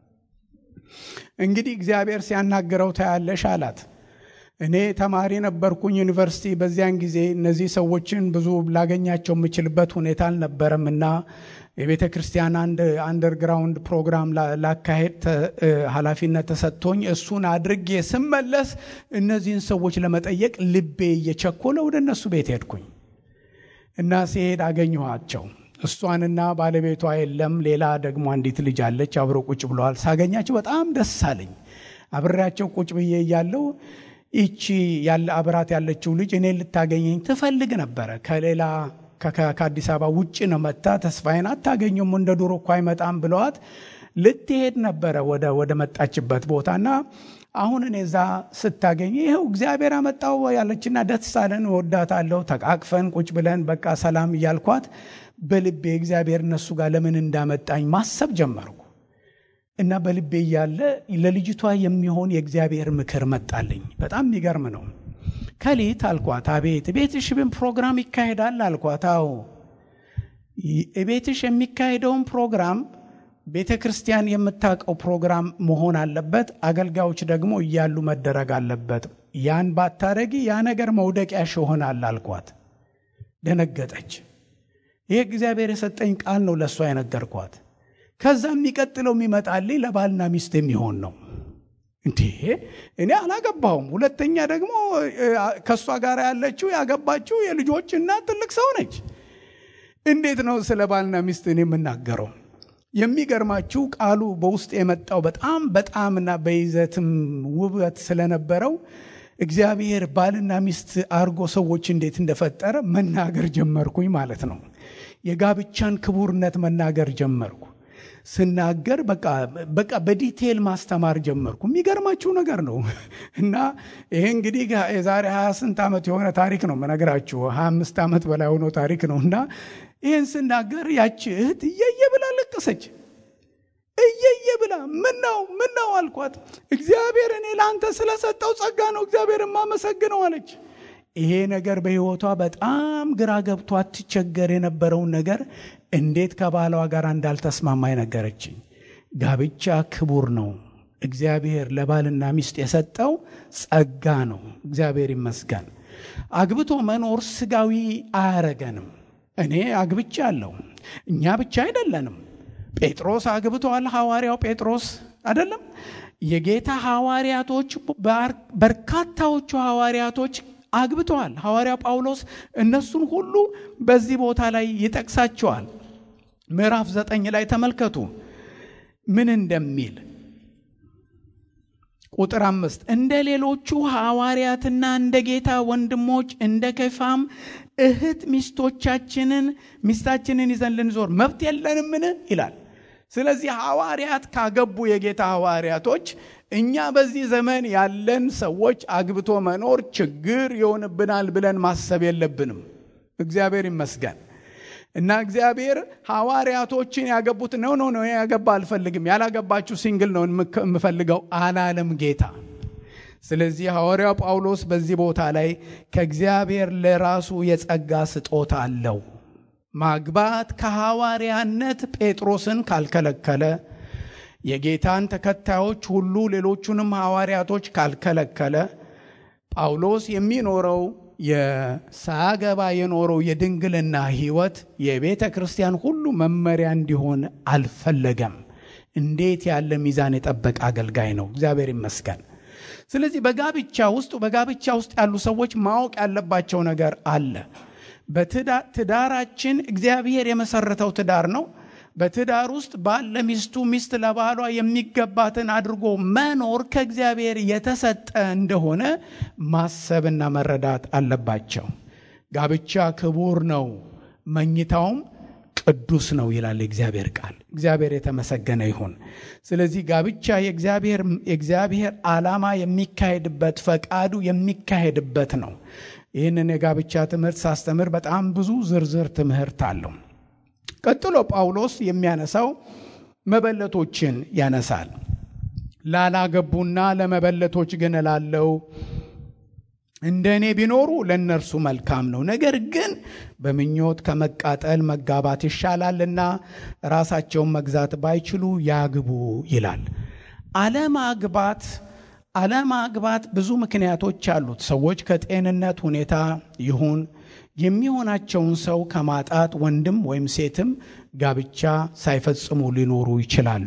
Speaker 1: እንግዲህ እግዚአብሔር ሲያናግረው ታያለሽ አላት። እኔ ተማሪ ነበርኩኝ ዩኒቨርሲቲ። በዚያን ጊዜ እነዚህ ሰዎችን ብዙ ላገኛቸው የምችልበት ሁኔታ አልነበረም እና የቤተ ክርስቲያን አንድ አንደርግራውንድ ፕሮግራም ላካሄድ ኃላፊነት ተሰጥቶኝ እሱን አድርጌ ስመለስ እነዚህን ሰዎች ለመጠየቅ ልቤ እየቸኮለ ወደ እነሱ ቤት ሄድኩኝ እና ሲሄድ አገኘኋቸው። እሷንና ባለቤቷ የለም፣ ሌላ ደግሞ አንዲት ልጅ አለች። አብሮ ቁጭ ብለዋል። ሳገኛቸው በጣም ደስ አለኝ። አብሬያቸው ቁጭ ብዬ እያለው ይቺ ያለ አብራት ያለችው ልጅ እኔ ልታገኘኝ ትፈልግ ነበረ ከሌላ ከአዲስ አበባ ውጭ ነው መታ። ተስፋዬን አታገኙም እንደ ዱሮ እኮ አይመጣም ብለዋት ልትሄድ ነበረ ወደ ወደ መጣችበት ቦታና አሁን እኔ እዛ ስታገኝ ይኸው እግዚአብሔር አመጣው ያለችና ደስ አለን፣ እወዳታለሁ። ተቃቅፈን ቁጭ ብለን በቃ ሰላም እያልኳት በልቤ እግዚአብሔር እነሱ ጋር ለምን እንዳመጣኝ ማሰብ ጀመርኩ እና በልቤ እያለ ለልጅቷ የሚሆን የእግዚአብሔር ምክር መጣልኝ። በጣም የሚገርም ነው። ከሊት አልኳት። አቤት ቤትሽ ብን ፕሮግራም ይካሄዳል አልኳት። አዎ ቤትሽ የሚካሄደውን ፕሮግራም ቤተ ክርስቲያን የምታውቀው ፕሮግራም መሆን አለበት። አገልጋዮች ደግሞ እያሉ መደረግ አለበት። ያን ባታረጊ ያ ነገር መውደቂያሽ ይሆናል አልኳት። ደነገጠች። ይህ እግዚአብሔር የሰጠኝ ቃል ነው ለእሷ የነገርኳት። ከዛ የሚቀጥለው የሚመጣልኝ ለባልና ሚስት የሚሆን ነው። እንዴ እኔ አላገባሁም። ሁለተኛ ደግሞ ከእሷ ጋር ያለችው ያገባችው የልጆች እናት ትልቅ ሰው ነች። እንዴት ነው ስለ ባልና ሚስት እኔ የምናገረው? የሚገርማችሁ ቃሉ በውስጥ የመጣው በጣም በጣምና በይዘትም ውበት ስለነበረው እግዚአብሔር ባልና ሚስት አርጎ ሰዎች እንዴት እንደፈጠረ መናገር ጀመርኩኝ ማለት ነው። የጋብቻን ክቡርነት መናገር ጀመርኩ። ስናገር በቃ በቃ በዲቴል ማስተማር ጀመርኩ። የሚገርማችሁ ነገር ነው እና ይሄ እንግዲህ የዛሬ ሀያ ስንት ዓመት የሆነ ታሪክ ነው መነግራችሁ ሀያ አምስት ዓመት በላይ ሆኖ ታሪክ ነው እና ይህን ስናገር ያቺ እህት እየየ ብላ ለቀሰች። እየየ ብላ ምን ነው ምን ነው አልኳት። እግዚአብሔር እኔ ለአንተ ስለሰጠው ጸጋ ነው እግዚአብሔር የማመሰግነው አለች። ይሄ ነገር በሕይወቷ በጣም ግራ ገብቷ ትቸገር የነበረውን ነገር እንዴት ከባሏ ጋር እንዳልተስማማ ነገረችኝ። ጋብቻ ክቡር ነው። እግዚአብሔር ለባልና ሚስት የሰጠው ጸጋ ነው። እግዚአብሔር ይመስገን። አግብቶ መኖር ስጋዊ አያረገንም። እኔ አግብቻ አለሁ። እኛ ብቻ አይደለንም። ጴጥሮስ አግብተዋል። ሐዋርያው ጴጥሮስ አይደለም? የጌታ ሐዋርያቶች በርካታዎቹ ሐዋርያቶች አግብተዋል። ሐዋርያ ጳውሎስ እነሱን ሁሉ በዚህ ቦታ ላይ ይጠቅሳቸዋል። ምዕራፍ ዘጠኝ ላይ ተመልከቱ ምን እንደሚል ቁጥር አምስት እንደ ሌሎቹ ሐዋርያትና እንደ ጌታ ወንድሞች እንደ ከፋም እህት ሚስቶቻችንን ሚስታችንን ይዘን ልንዞር መብት የለንምን ይላል። ስለዚህ ሐዋርያት ካገቡ የጌታ ሐዋርያቶች እኛ በዚህ ዘመን ያለን ሰዎች አግብቶ መኖር ችግር ይሆንብናል ብለን ማሰብ የለብንም። እግዚአብሔር ይመስገን እና እግዚአብሔር ሐዋርያቶችን ያገቡት ነው ነው ነው ያገባ አልፈልግም፣ ያላገባችሁ ሲንግል ነው የምፈልገው አላለም ጌታ። ስለዚህ ሐዋርያው ጳውሎስ በዚህ ቦታ ላይ ከእግዚአብሔር ለራሱ የጸጋ ስጦታ አለው። ማግባት ከሐዋርያነት ጴጥሮስን ካልከለከለ የጌታን ተከታዮች ሁሉ ሌሎቹንም ሐዋርያቶች ካልከለከለ ጳውሎስ የሚኖረው የሳያገባ የኖረው የድንግልና ሕይወት የቤተ ክርስቲያን ሁሉ መመሪያ እንዲሆን አልፈለገም። እንዴት ያለ ሚዛን የጠበቀ አገልጋይ ነው! እግዚአብሔር ይመስገን። ስለዚህ በጋብቻ ውስጥ በጋብቻ ውስጥ ያሉ ሰዎች ማወቅ ያለባቸው ነገር አለ። በትዳራችን እግዚአብሔር የመሰረተው ትዳር ነው። በትዳር ውስጥ ባል ለሚስቱ ሚስት ለባሏ የሚገባትን አድርጎ መኖር ከእግዚአብሔር የተሰጠ እንደሆነ ማሰብና መረዳት አለባቸው። ጋብቻ ክቡር ነው፣ መኝታውም ቅዱስ ነው ይላል የእግዚአብሔር ቃል። እግዚአብሔር የተመሰገነ ይሁን። ስለዚህ ጋብቻ የእግዚአብሔር ዓላማ የሚካሄድበት ፈቃዱ የሚካሄድበት ነው። ይህንን የጋብቻ ትምህርት ሳስተምር በጣም ብዙ ዝርዝር ትምህርት አለው። ቀጥሎ ጳውሎስ የሚያነሳው መበለቶችን ያነሳል። ላላገቡና ለመበለቶች ግን እላለሁ እንደ እኔ ቢኖሩ ለእነርሱ መልካም ነው። ነገር ግን በምኞት ከመቃጠል መጋባት ይሻላልና ራሳቸውን መግዛት ባይችሉ ያግቡ ይላል። አለማግባት አለማግባት ብዙ ምክንያቶች አሉት። ሰዎች ከጤንነት ሁኔታ ይሁን የሚሆናቸውን ሰው ከማጣት ወንድም ወይም ሴትም ጋብቻ ሳይፈጽሙ ሊኖሩ ይችላሉ።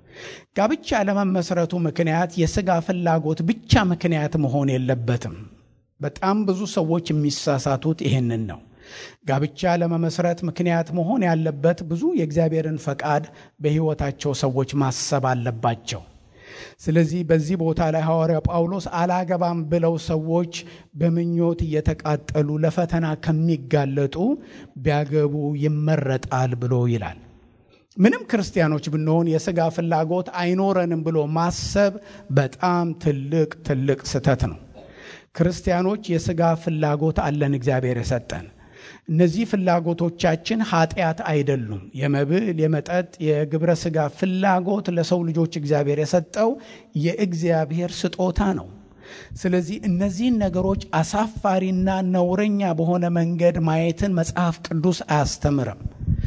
Speaker 1: ጋብቻ ለመመስረቱ ምክንያት የሥጋ ፍላጎት ብቻ ምክንያት መሆን የለበትም። በጣም ብዙ ሰዎች የሚሳሳቱት ይህንን ነው። ጋብቻ ለመመስረት ምክንያት መሆን ያለበት ብዙ የእግዚአብሔርን ፈቃድ በሕይወታቸው ሰዎች ማሰብ አለባቸው። ስለዚህ በዚህ ቦታ ላይ ሐዋርያው ጳውሎስ አላገባም ብለው ሰዎች በምኞት እየተቃጠሉ ለፈተና ከሚጋለጡ ቢያገቡ ይመረጣል ብሎ ይላል። ምንም ክርስቲያኖች ብንሆን የሥጋ ፍላጎት አይኖረንም ብሎ ማሰብ በጣም ትልቅ ትልቅ ስህተት ነው። ክርስቲያኖች የሥጋ ፍላጎት አለን እግዚአብሔር የሰጠን እነዚህ ፍላጎቶቻችን ኃጢአት አይደሉም። የመብል፣ የመጠጥ፣ የግብረ ሥጋ ፍላጎት ለሰው ልጆች እግዚአብሔር የሰጠው የእግዚአብሔር ስጦታ ነው። ስለዚህ እነዚህን ነገሮች አሳፋሪና ነውረኛ በሆነ መንገድ ማየትን መጽሐፍ ቅዱስ አያስተምርም።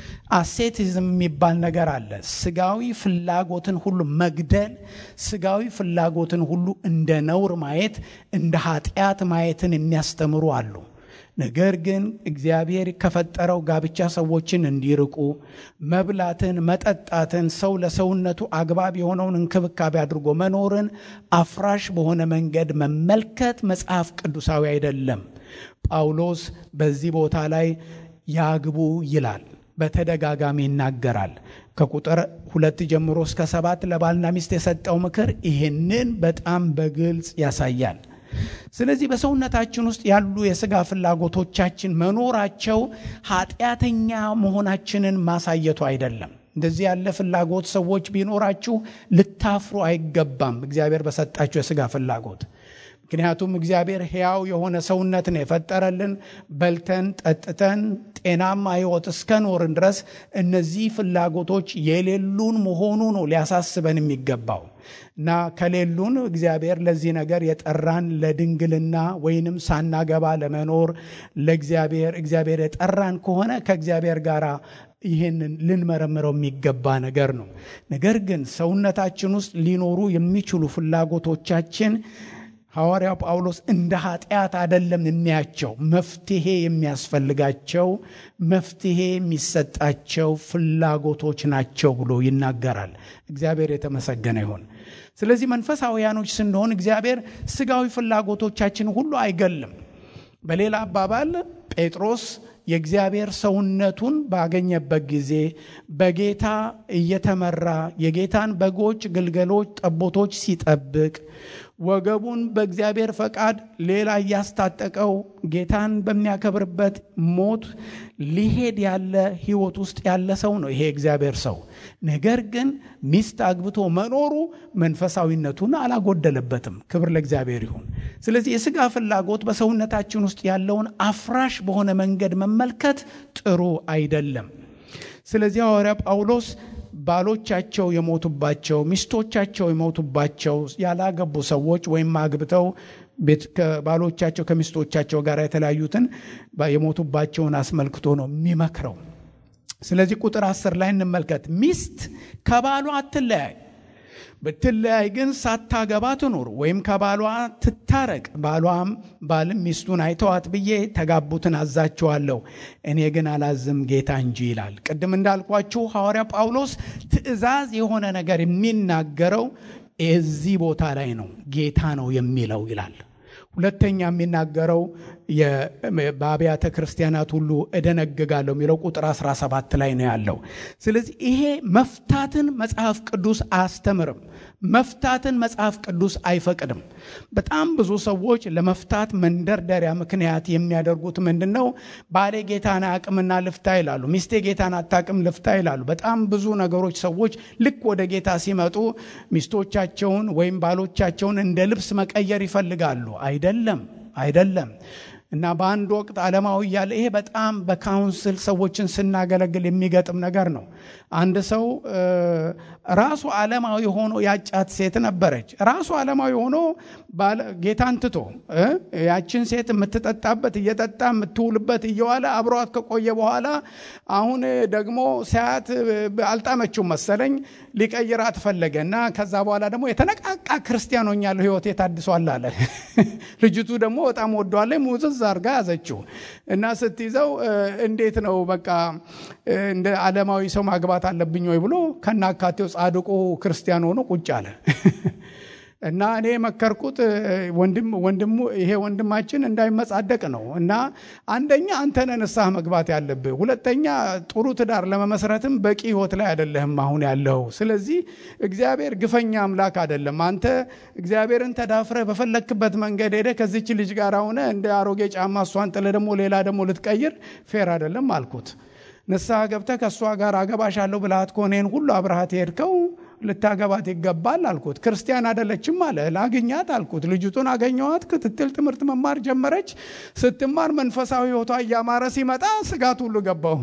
Speaker 1: አሴቲዝም የሚባል ነገር አለ። ስጋዊ ፍላጎትን ሁሉ መግደል፣ ስጋዊ ፍላጎትን ሁሉ እንደ ነውር ማየት፣ እንደ ኃጢአት ማየትን የሚያስተምሩ አሉ። ነገር ግን እግዚአብሔር ከፈጠረው ጋብቻ ሰዎችን እንዲርቁ መብላትን፣ መጠጣትን፣ ሰው ለሰውነቱ አግባብ የሆነውን እንክብካቤ አድርጎ መኖርን አፍራሽ በሆነ መንገድ መመልከት መጽሐፍ ቅዱሳዊ አይደለም። ጳውሎስ በዚህ ቦታ ላይ ያግቡ ይላል። በተደጋጋሚ ይናገራል። ከቁጥር ሁለት ጀምሮ እስከ ሰባት ለባልና ሚስት የሰጠው ምክር ይህንን በጣም በግልጽ ያሳያል። ስለዚህ በሰውነታችን ውስጥ ያሉ የሥጋ ፍላጎቶቻችን መኖራቸው ኃጢአተኛ መሆናችንን ማሳየቱ አይደለም። እንደዚህ ያለ ፍላጎት ሰዎች ቢኖራችሁ ልታፍሩ አይገባም፣ እግዚአብሔር በሰጣችሁ የሥጋ ፍላጎት። ምክንያቱም እግዚአብሔር ሕያው የሆነ ሰውነት ነው የፈጠረልን። በልተን ጠጥተን ጤናማ ሕይወት እስከኖርን ድረስ እነዚህ ፍላጎቶች የሌሉን መሆኑ ነው ሊያሳስበን የሚገባው እና ከሌሉን እግዚአብሔር ለዚህ ነገር የጠራን ለድንግልና ወይንም ሳናገባ ለመኖር ለእግዚአብሔር እግዚአብሔር የጠራን ከሆነ ከእግዚአብሔር ጋር ይህንን ልንመረምረው የሚገባ ነገር ነው። ነገር ግን ሰውነታችን ውስጥ ሊኖሩ የሚችሉ ፍላጎቶቻችን ሐዋርያው ጳውሎስ እንደ ኃጢአት አይደለም የሚያቸው፣ መፍትሄ የሚያስፈልጋቸው መፍትሄ የሚሰጣቸው ፍላጎቶች ናቸው ብሎ ይናገራል። እግዚአብሔር የተመሰገነ ይሁን። ስለዚህ መንፈሳውያኖች ስንሆን እግዚአብሔር ስጋዊ ፍላጎቶቻችን ሁሉ አይገልም። በሌላ አባባል ጴጥሮስ የእግዚአብሔር ሰውነቱን ባገኘበት ጊዜ በጌታ እየተመራ የጌታን በጎች፣ ግልገሎች፣ ጠቦቶች ሲጠብቅ ወገቡን በእግዚአብሔር ፈቃድ ሌላ እያስታጠቀው ጌታን በሚያከብርበት ሞት ሊሄድ ያለ ሕይወት ውስጥ ያለ ሰው ነው ይሄ እግዚአብሔር ሰው። ነገር ግን ሚስት አግብቶ መኖሩ መንፈሳዊነቱን አላጎደለበትም። ክብር ለእግዚአብሔር ይሁን። ስለዚህ የስጋ ፍላጎት በሰውነታችን ውስጥ ያለውን አፍራሽ በሆነ መንገድ መመልከት ጥሩ አይደለም። ስለዚህ ሐዋርያ ጳውሎስ ባሎቻቸው የሞቱባቸው ሚስቶቻቸው የሞቱባቸው ያላገቡ ሰዎች ወይም አግብተው ባሎቻቸው ከሚስቶቻቸው ጋር የተለያዩትን የሞቱባቸውን አስመልክቶ ነው የሚመክረው። ስለዚህ ቁጥር አስር ላይ እንመልከት። ሚስት ከባሏ አትለያይ፣ ብትለያይ ግን ሳታገባ ትኑር ወይም ከባሏ ትታረቅ። ባሏም ባልም ሚስቱን አይተዋት ብዬ ተጋቡትን አዛችኋለሁ፣ እኔ ግን አላዝም ጌታ እንጂ ይላል። ቅድም እንዳልኳችሁ ሐዋርያ ጳውሎስ ትእዛዝ የሆነ ነገር የሚናገረው የዚህ ቦታ ላይ ነው። ጌታ ነው የሚለው ይላል። ሁለተኛ የሚናገረው በአብያተ ክርስቲያናት ሁሉ እደነግጋለሁ የሚለው ቁጥር 17 ላይ ነው ያለው። ስለዚህ ይሄ መፍታትን መጽሐፍ ቅዱስ አያስተምርም። መፍታትን መጽሐፍ ቅዱስ አይፈቅድም። በጣም ብዙ ሰዎች ለመፍታት መንደርደሪያ ምክንያት የሚያደርጉት ምንድን ነው? ባሌ ጌታን አቅምና ልፍታ ይላሉ። ሚስቴ ጌታን አታቅም ልፍታ ይላሉ። በጣም ብዙ ነገሮች ሰዎች ልክ ወደ ጌታ ሲመጡ ሚስቶቻቸውን ወይም ባሎቻቸውን እንደ ልብስ መቀየር ይፈልጋሉ። አይደለም አይደለም። እና በአንድ ወቅት ዓለማዊ እያለ ይሄ በጣም በካውንስል ሰዎችን ስናገለግል የሚገጥም ነገር ነው። አንድ ሰው ራሱ ዓለማዊ ሆኖ ያጫት ሴት ነበረች። ራሱ ዓለማዊ ሆኖ ጌታን ትቶ ያችን ሴት የምትጠጣበት እየጠጣ የምትውልበት እየዋለ አብሯት ከቆየ በኋላ አሁን ደግሞ ሲያት አልጣመችው መሰለኝ ሊቀይራት ፈለገ እና ከዛ በኋላ ደግሞ የተነቃቃ ክርስቲያን ሆኛለሁ ሕይወቴ ታድሷል አለ። ልጅቱ ደግሞ በጣም ወደዋለ ሙዝዝ አርጋ ያዘችው እና ስትይዘው እንዴት ነው በቃ እንደ ዓለማዊ ሰው ማግባት አለብኝ ወይ ብሎ ከናካቴው ጻድቁ ክርስቲያን ሆኖ ቁጭ አለ። እና እኔ የመከርኩት ወንድሙ ይሄ ወንድማችን እንዳይመጻደቅ ነው። እና አንደኛ አንተነ ንስሐ መግባት ያለብህ፣ ሁለተኛ ጥሩ ትዳር ለመመስረትም በቂ ህይወት ላይ አይደለህም አሁን ያለው። ስለዚህ እግዚአብሔር ግፈኛ አምላክ አይደለም። አንተ እግዚአብሔርን ተዳፍረህ በፈለክበት መንገድ ሄደህ ከዚች ልጅ ጋር ሆነ እንደ አሮጌ ጫማ እሷን ጥለህ ደግሞ ሌላ ደግሞ ልትቀይር ፌር አይደለም አልኩት። ንስሐ ገብተህ ከእሷ ጋር አገባሻለሁ ብልሃት ከሆነ ይህን ሁሉ አብረሃት ሄድከው ልታገባት ይገባል አልኩት። ክርስቲያን አይደለችም አለ። ላግኛት አልኩት። ልጅቱን አገኘዋት። ክትትል ትምህርት መማር ጀመረች። ስትማር መንፈሳዊ ህይወቷ እያማረ ሲመጣ ስጋት ሁሉ ገባው።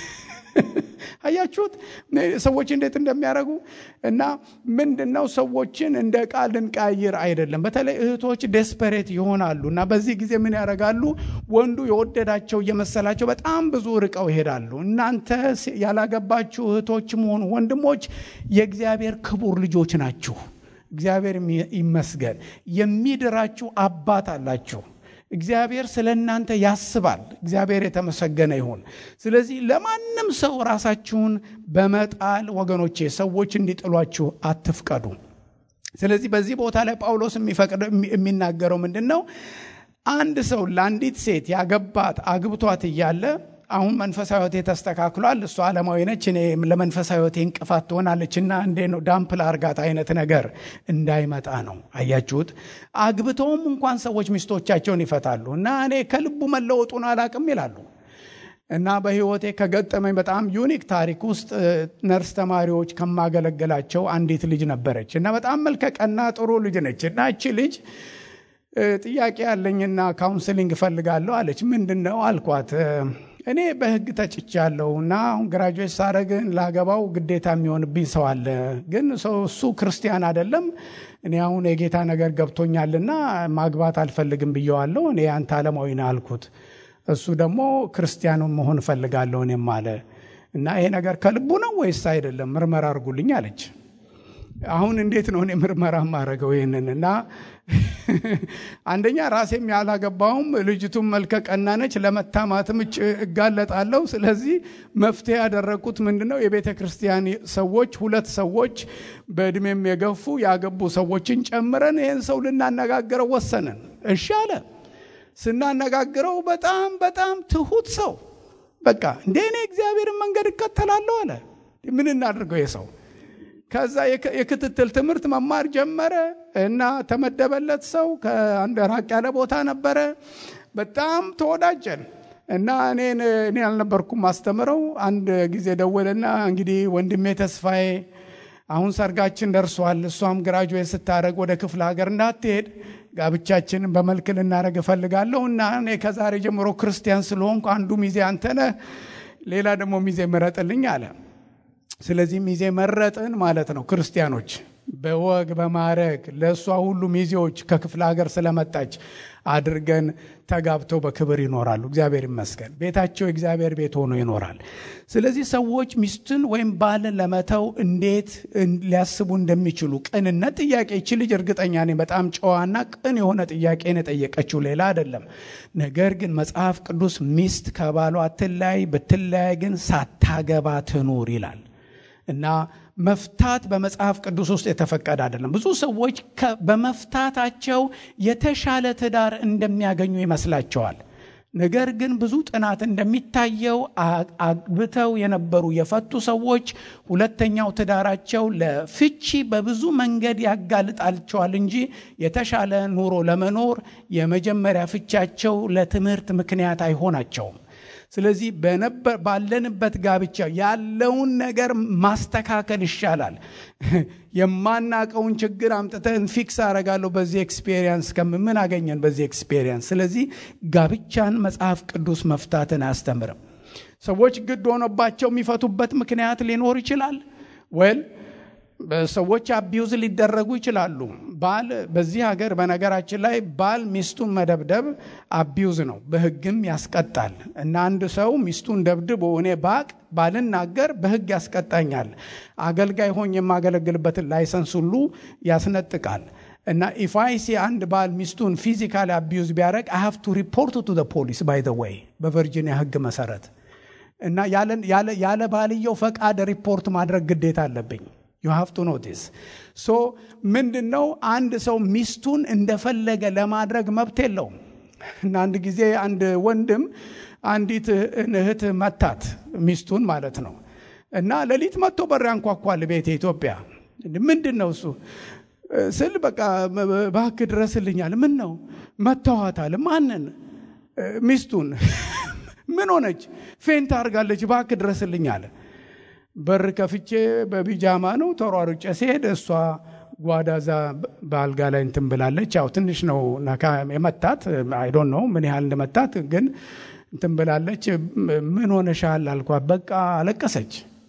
Speaker 1: አያችሁት ሰዎች እንዴት እንደሚያደርጉ እና ምንድን ነው ሰዎችን እንደ ዕቃ ልንቀያይር አይደለም። በተለይ እህቶች ዴስፐሬት ይሆናሉ እና በዚህ ጊዜ ምን ያደርጋሉ? ወንዱ የወደዳቸው እየመሰላቸው በጣም ብዙ ርቀው ይሄዳሉ። እናንተ ያላገባችሁ እህቶችም ሆኑ ወንድሞች የእግዚአብሔር ክቡር ልጆች ናችሁ። እግዚአብሔር ይመስገን። የሚድራችሁ አባት አላችሁ። እግዚአብሔር ስለ እናንተ ያስባል። እግዚአብሔር የተመሰገነ ይሁን። ስለዚህ ለማንም ሰው ራሳችሁን በመጣል ወገኖቼ ሰዎች እንዲጥሏችሁ አትፍቀዱ። ስለዚህ በዚህ ቦታ ላይ ጳውሎስ የሚናገረው ምንድን ነው? አንድ ሰው ለአንዲት ሴት ያገባት አግብቷት እያለ አሁን መንፈሳዊ ሕይወቴ ተስተካክሏል፣ እሷ ዓለማዊ ነች፣ እኔ ለመንፈሳዊ ሕይወቴ እንቅፋት ትሆናለች እና እንዴ ነው ዳምፕል አርጋት አይነት ነገር እንዳይመጣ ነው። አያችሁት? አግብተውም እንኳን ሰዎች ሚስቶቻቸውን ይፈታሉ እና እኔ ከልቡ መለወጡን አላቅም ይላሉ። እና በሕይወቴ ከገጠመኝ በጣም ዩኒክ ታሪክ ውስጥ ነርስ ተማሪዎች ከማገለገላቸው አንዲት ልጅ ነበረች እና በጣም መልከቀና ጥሩ ልጅ ነች እና እቺ ልጅ ጥያቄ ያለኝና ካውንስሊንግ እፈልጋለሁ አለች። ምንድን ነው አልኳት። እኔ በህግ ተጭቻለሁ እና አሁን ግራጁዌት ሳረግ ላገባው ግዴታ የሚሆንብኝ ሰው አለ። ግን ሰው እሱ ክርስቲያን አይደለም። እኔ አሁን የጌታ ነገር ገብቶኛልና ማግባት አልፈልግም ብየዋለሁ። እኔ አንተ ዓለማዊ ነህ አልኩት። እሱ ደግሞ ክርስቲያን መሆን እፈልጋለሁ እኔም አለ እና ይሄ ነገር ከልቡ ነው ወይስ አይደለም? ምርመራ አድርጉልኝ አለች። አሁን እንዴት ነው እኔ ምርመራ ማድረገው ይህንን እና አንደኛ ራሴም ያላገባውም ልጅቱም መልከ ቀና ነች፣ ለመታማትም እጋለጣለሁ። ስለዚህ መፍትሄ ያደረግኩት ምንድን ነው? የቤተ ክርስቲያን ሰዎች ሁለት ሰዎች በእድሜም የገፉ ያገቡ ሰዎችን ጨምረን ይህን ሰው ልናነጋግረው ወሰንን። እሺ አለ። ስናነጋግረው በጣም በጣም ትሁት ሰው በቃ እንደ እኔ እግዚአብሔርን መንገድ እከተላለሁ አለ። ምን እናድርገው የሰው ከዛ የክትትል ትምህርት መማር ጀመረ እና ተመደበለት ሰው ከአንድ ራቅ ያለ ቦታ ነበረ። በጣም ተወዳጀን እና እኔን እኔ አልነበርኩም ማስተምረው። አንድ ጊዜ ደወለና እንግዲህ ወንድሜ ተስፋዬ አሁን ሰርጋችን ደርሷል። እሷም ግራጁዌት ስታደረግ ወደ ክፍለ ሀገር እንዳትሄድ ጋብቻችንን በመልክ ልናደረግ እፈልጋለሁ እና እኔ ከዛሬ ጀምሮ ክርስቲያን ስለሆንኩ አንዱ ሚዜ አንተነህ፣ ሌላ ደግሞ ሚዜ ምረጥልኝ አለ። ስለዚህ ሚዜ መረጥን ማለት ነው። ክርስቲያኖች በወግ በማረግ ለእሷ ሁሉ ሚዜዎች ከክፍለ ሀገር ስለመጣች አድርገን ተጋብተው በክብር ይኖራሉ። እግዚአብሔር ይመስገን። ቤታቸው የእግዚአብሔር ቤት ሆኖ ይኖራል። ስለዚህ ሰዎች ሚስትን ወይም ባልን ለመተው እንዴት ሊያስቡ እንደሚችሉ ቅንነት ጥያቄ ይቺ ልጅ እርግጠኛ ነኝ በጣም ጨዋና ቅን የሆነ ጥያቄን የጠየቀችው ሌላ አይደለም። ነገር ግን መጽሐፍ ቅዱስ ሚስት ከባሏ አትለያይ፣ ብትለያይ ግን ሳታገባ ትኑር ይላል እና መፍታት በመጽሐፍ ቅዱስ ውስጥ የተፈቀደ አይደለም። ብዙ ሰዎች በመፍታታቸው የተሻለ ትዳር እንደሚያገኙ ይመስላቸዋል። ነገር ግን ብዙ ጥናት እንደሚታየው አግብተው የነበሩ የፈቱ ሰዎች ሁለተኛው ትዳራቸው ለፍቺ በብዙ መንገድ ያጋልጣቸዋል እንጂ የተሻለ ኑሮ ለመኖር የመጀመሪያ ፍቻቸው ለትምህርት ምክንያት አይሆናቸውም። ስለዚህ ባለንበት ጋብቻ ያለውን ነገር ማስተካከል ይሻላል። የማናቀውን ችግር አምጥተን ፊክስ አረጋለሁ በዚህ ኤክስፔሪየንስ ከምን አገኘን በዚህ ኤክስፔሪየንስ። ስለዚህ ጋብቻን መጽሐፍ ቅዱስ መፍታትን አያስተምርም። ሰዎች ግድ ሆኖባቸው የሚፈቱበት ምክንያት ሊኖር ይችላል ወል ሰዎች አቢዩዝ ሊደረጉ ይችላሉ። ባል በዚህ ሀገር በነገራችን ላይ ባል ሚስቱን መደብደብ አቢዩዝ ነው፣ በሕግም ያስቀጣል። እና አንድ ሰው ሚስቱን ደብድቦ እኔ ባቅ ባልናገር በሕግ ያስቀጣኛል። አገልጋይ ሆኝ የማገለግልበትን ላይሰንስ ሁሉ ያስነጥቃል። እና ኢፋይሲ አንድ ባል ሚስቱን ፊዚካሊ አቢዩዝ ቢያደረግ አይ ሃቭ ቱ ሪፖርት ቱ ፖሊስ ባይ ዘ ወይ በቨርጂኒያ ሕግ መሰረት እና ያለ ባልየው ፈቃድ ሪፖርት ማድረግ ግዴታ አለብኝ። ዩ ሃቭ ቱ ኖቲስ ሶ ምንድን ነው አንድ ሰው ሚስቱን እንደፈለገ ለማድረግ መብት የለውም። እና አንድ ጊዜ አንድ ወንድም አንዲት እህት መታት ሚስቱን ማለት ነው። እና ሌሊት መጥቶ በር ያንኳኳል ቤት ኢትዮጵያ። ምንድን ነው እሱ ስል በቃ እባክህ ድረስልኛል። ምን ነው መተዋታል። ማንን? ሚስቱን። ምን ሆነች? ፌንት አድርጋለች። እባክህ ድረስልኝ አለ። በር ከፍቼ በቢጃማ ነው ተሯሩጬ ሲሄድ እሷ ጓዳዛ በአልጋ ላይ እንትን ብላለች። ያው ትንሽ ነው የመታት አይዶን ነው ምን ያህል እንደመታት ግን እንትን ብላለች። ምን ሆነሻል አልኳት። በቃ አለቀሰች።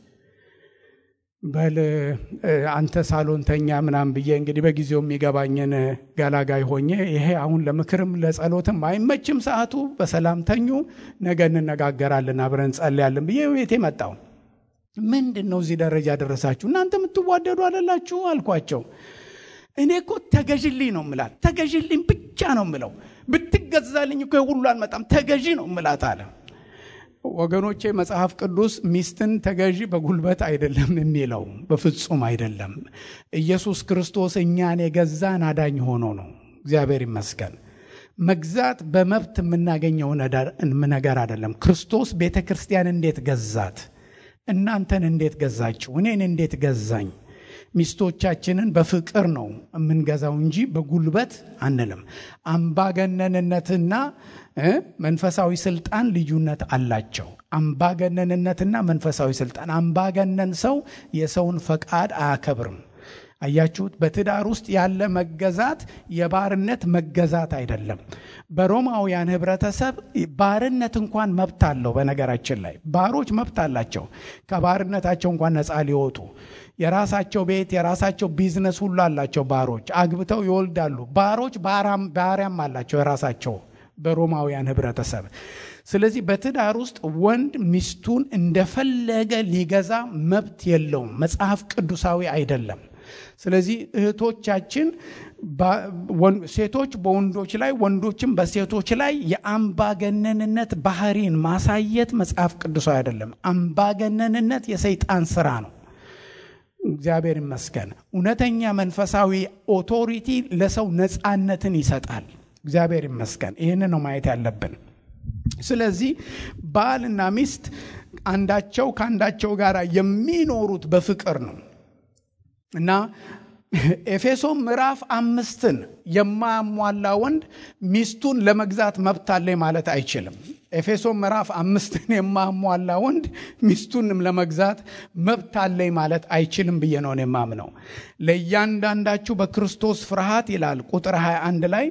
Speaker 1: በል አንተ ሳሎን ተኛ ምናምን ብዬ እንግዲህ በጊዜው የሚገባኝን ገላጋይ ሆኜ ይሄ አሁን ለምክርም ለጸሎትም አይመችም ሰዓቱ፣ በሰላም ተኙ፣ ነገ እንነጋገራለን አብረን ጸልያለን ብዬ ቤቴ መጣው። ምንድን ነው እዚህ ደረጃ ደረሳችሁ? እናንተ የምትዋደዱ አለላችሁ አልኳቸው። እኔ እኮ ተገዥልኝ ነው ምላት፣ ተገዥልኝ ብቻ ነው ምለው። ብትገዛልኝ እኮ ሁሉ አልመጣም፣ ተገዢ ነው ምላት አለ። ወገኖቼ መጽሐፍ ቅዱስ ሚስትን ተገዢ በጉልበት አይደለም የሚለው፣ በፍጹም አይደለም። ኢየሱስ ክርስቶስ እኛን የገዛን አዳኝ ሆኖ ነው። እግዚአብሔር ይመስገን። መግዛት በመብት የምናገኘው ነገር አይደለም። ክርስቶስ ቤተ ክርስቲያን እንዴት ገዛት? እናንተን እንዴት ገዛችሁ? እኔን እንዴት ገዛኝ? ሚስቶቻችንን በፍቅር ነው የምንገዛው እንጂ በጉልበት አንልም። አምባገነንነትና መንፈሳዊ ስልጣን ልዩነት አላቸው። አምባገነንነትና መንፈሳዊ ስልጣን፣ አምባገነን ሰው የሰውን ፈቃድ አያከብርም። አያችሁት? በትዳር ውስጥ ያለ መገዛት የባርነት መገዛት አይደለም። በሮማውያን ህብረተሰብ ባርነት እንኳን መብት አለው። በነገራችን ላይ ባሮች መብት አላቸው፣ ከባርነታቸው እንኳን ነፃ ሊወጡ የራሳቸው ቤት የራሳቸው ቢዝነስ ሁሉ አላቸው። ባሮች አግብተው ይወልዳሉ። ባሮች ባሪያም አላቸው የራሳቸው በሮማውያን ህብረተሰብ። ስለዚህ በትዳር ውስጥ ወንድ ሚስቱን እንደፈለገ ሊገዛ መብት የለውም። መጽሐፍ ቅዱሳዊ አይደለም። ስለዚህ እህቶቻችን ሴቶች በወንዶች ላይ ወንዶችም በሴቶች ላይ የአምባገነንነት ባህሪን ማሳየት መጽሐፍ ቅዱሳዊ አይደለም። አምባገነንነት የሰይጣን ስራ ነው። እግዚአብሔር ይመስገን። እውነተኛ መንፈሳዊ ኦቶሪቲ ለሰው ነፃነትን ይሰጣል። እግዚአብሔር ይመስገን። ይህን ነው ማየት ያለብን። ስለዚህ ባልና ሚስት አንዳቸው ከአንዳቸው ጋር የሚኖሩት በፍቅር ነው እና ኤፌሶን ምዕራፍ አምስትን የማያሟላ ወንድ ሚስቱን ለመግዛት መብት አለኝ ማለት አይችልም። ኤፌሶን ምዕራፍ አምስትን የማያሟላ ወንድ ሚስቱንም ለመግዛት መብት አለኝ ማለት አይችልም ብዬ ነው የማምነው። ለእያንዳንዳችሁ በክርስቶስ ፍርሃት ይላል ቁጥር 21 ላይ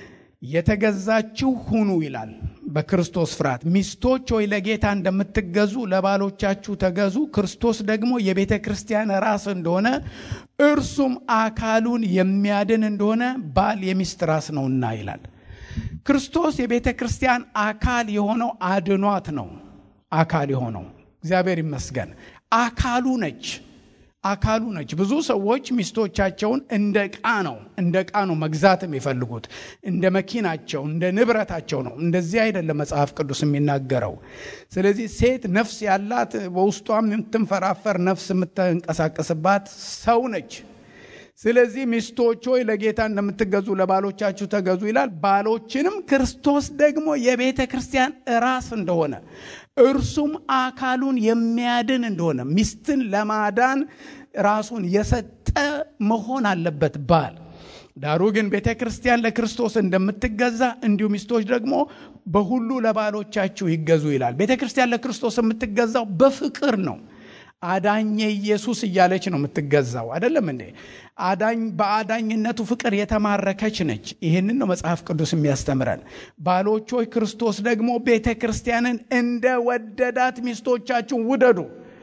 Speaker 1: የተገዛችሁ ሁኑ ይላል። በክርስቶስ ፍርሃት ሚስቶች ሆይ ለጌታ እንደምትገዙ ለባሎቻችሁ ተገዙ። ክርስቶስ ደግሞ የቤተ ክርስቲያን ራስ እንደሆነ እርሱም አካሉን የሚያድን እንደሆነ ባል የሚስት ራስ ነውና ይላል። ክርስቶስ የቤተ ክርስቲያን አካል የሆነው አድኗት ነው። አካል የሆነው እግዚአብሔር ይመስገን አካሉ ነች አካሉ ነች። ብዙ ሰዎች ሚስቶቻቸውን እንደ ዕቃ ነው እንደ ዕቃ ነው መግዛት የሚፈልጉት እንደ መኪናቸው እንደ ንብረታቸው ነው። እንደዚህ አይደለም መጽሐፍ ቅዱስ የሚናገረው። ስለዚህ ሴት ነፍስ ያላት በውስጧም የምትንፈራፈር ነፍስ የምትንቀሳቀስባት ሰው ነች። ስለዚህ ሚስቶች ሆይ ለጌታ እንደምትገዙ ለባሎቻችሁ ተገዙ ይላል። ባሎችንም ክርስቶስ ደግሞ የቤተ ክርስቲያን ራስ እንደሆነ እርሱም አካሉን የሚያድን እንደሆነ ሚስትን ለማዳን ራሱን የሰጠ መሆን አለበት ባል። ዳሩ ግን ቤተ ክርስቲያን ለክርስቶስ እንደምትገዛ እንዲሁ ሚስቶች ደግሞ በሁሉ ለባሎቻችሁ ይገዙ ይላል። ቤተ ክርስቲያን ለክርስቶስ የምትገዛው በፍቅር ነው። አዳኘ ኢየሱስ እያለች ነው የምትገዛው። አይደለም እንዴ? አዳኝ በአዳኝነቱ ፍቅር የተማረከች ነች። ይህንን ነው መጽሐፍ ቅዱስ የሚያስተምረን። ባሎች ሆይ ክርስቶስ ደግሞ ቤተ ክርስቲያንን እንደ ወደዳት ሚስቶቻችሁን ውደዱ።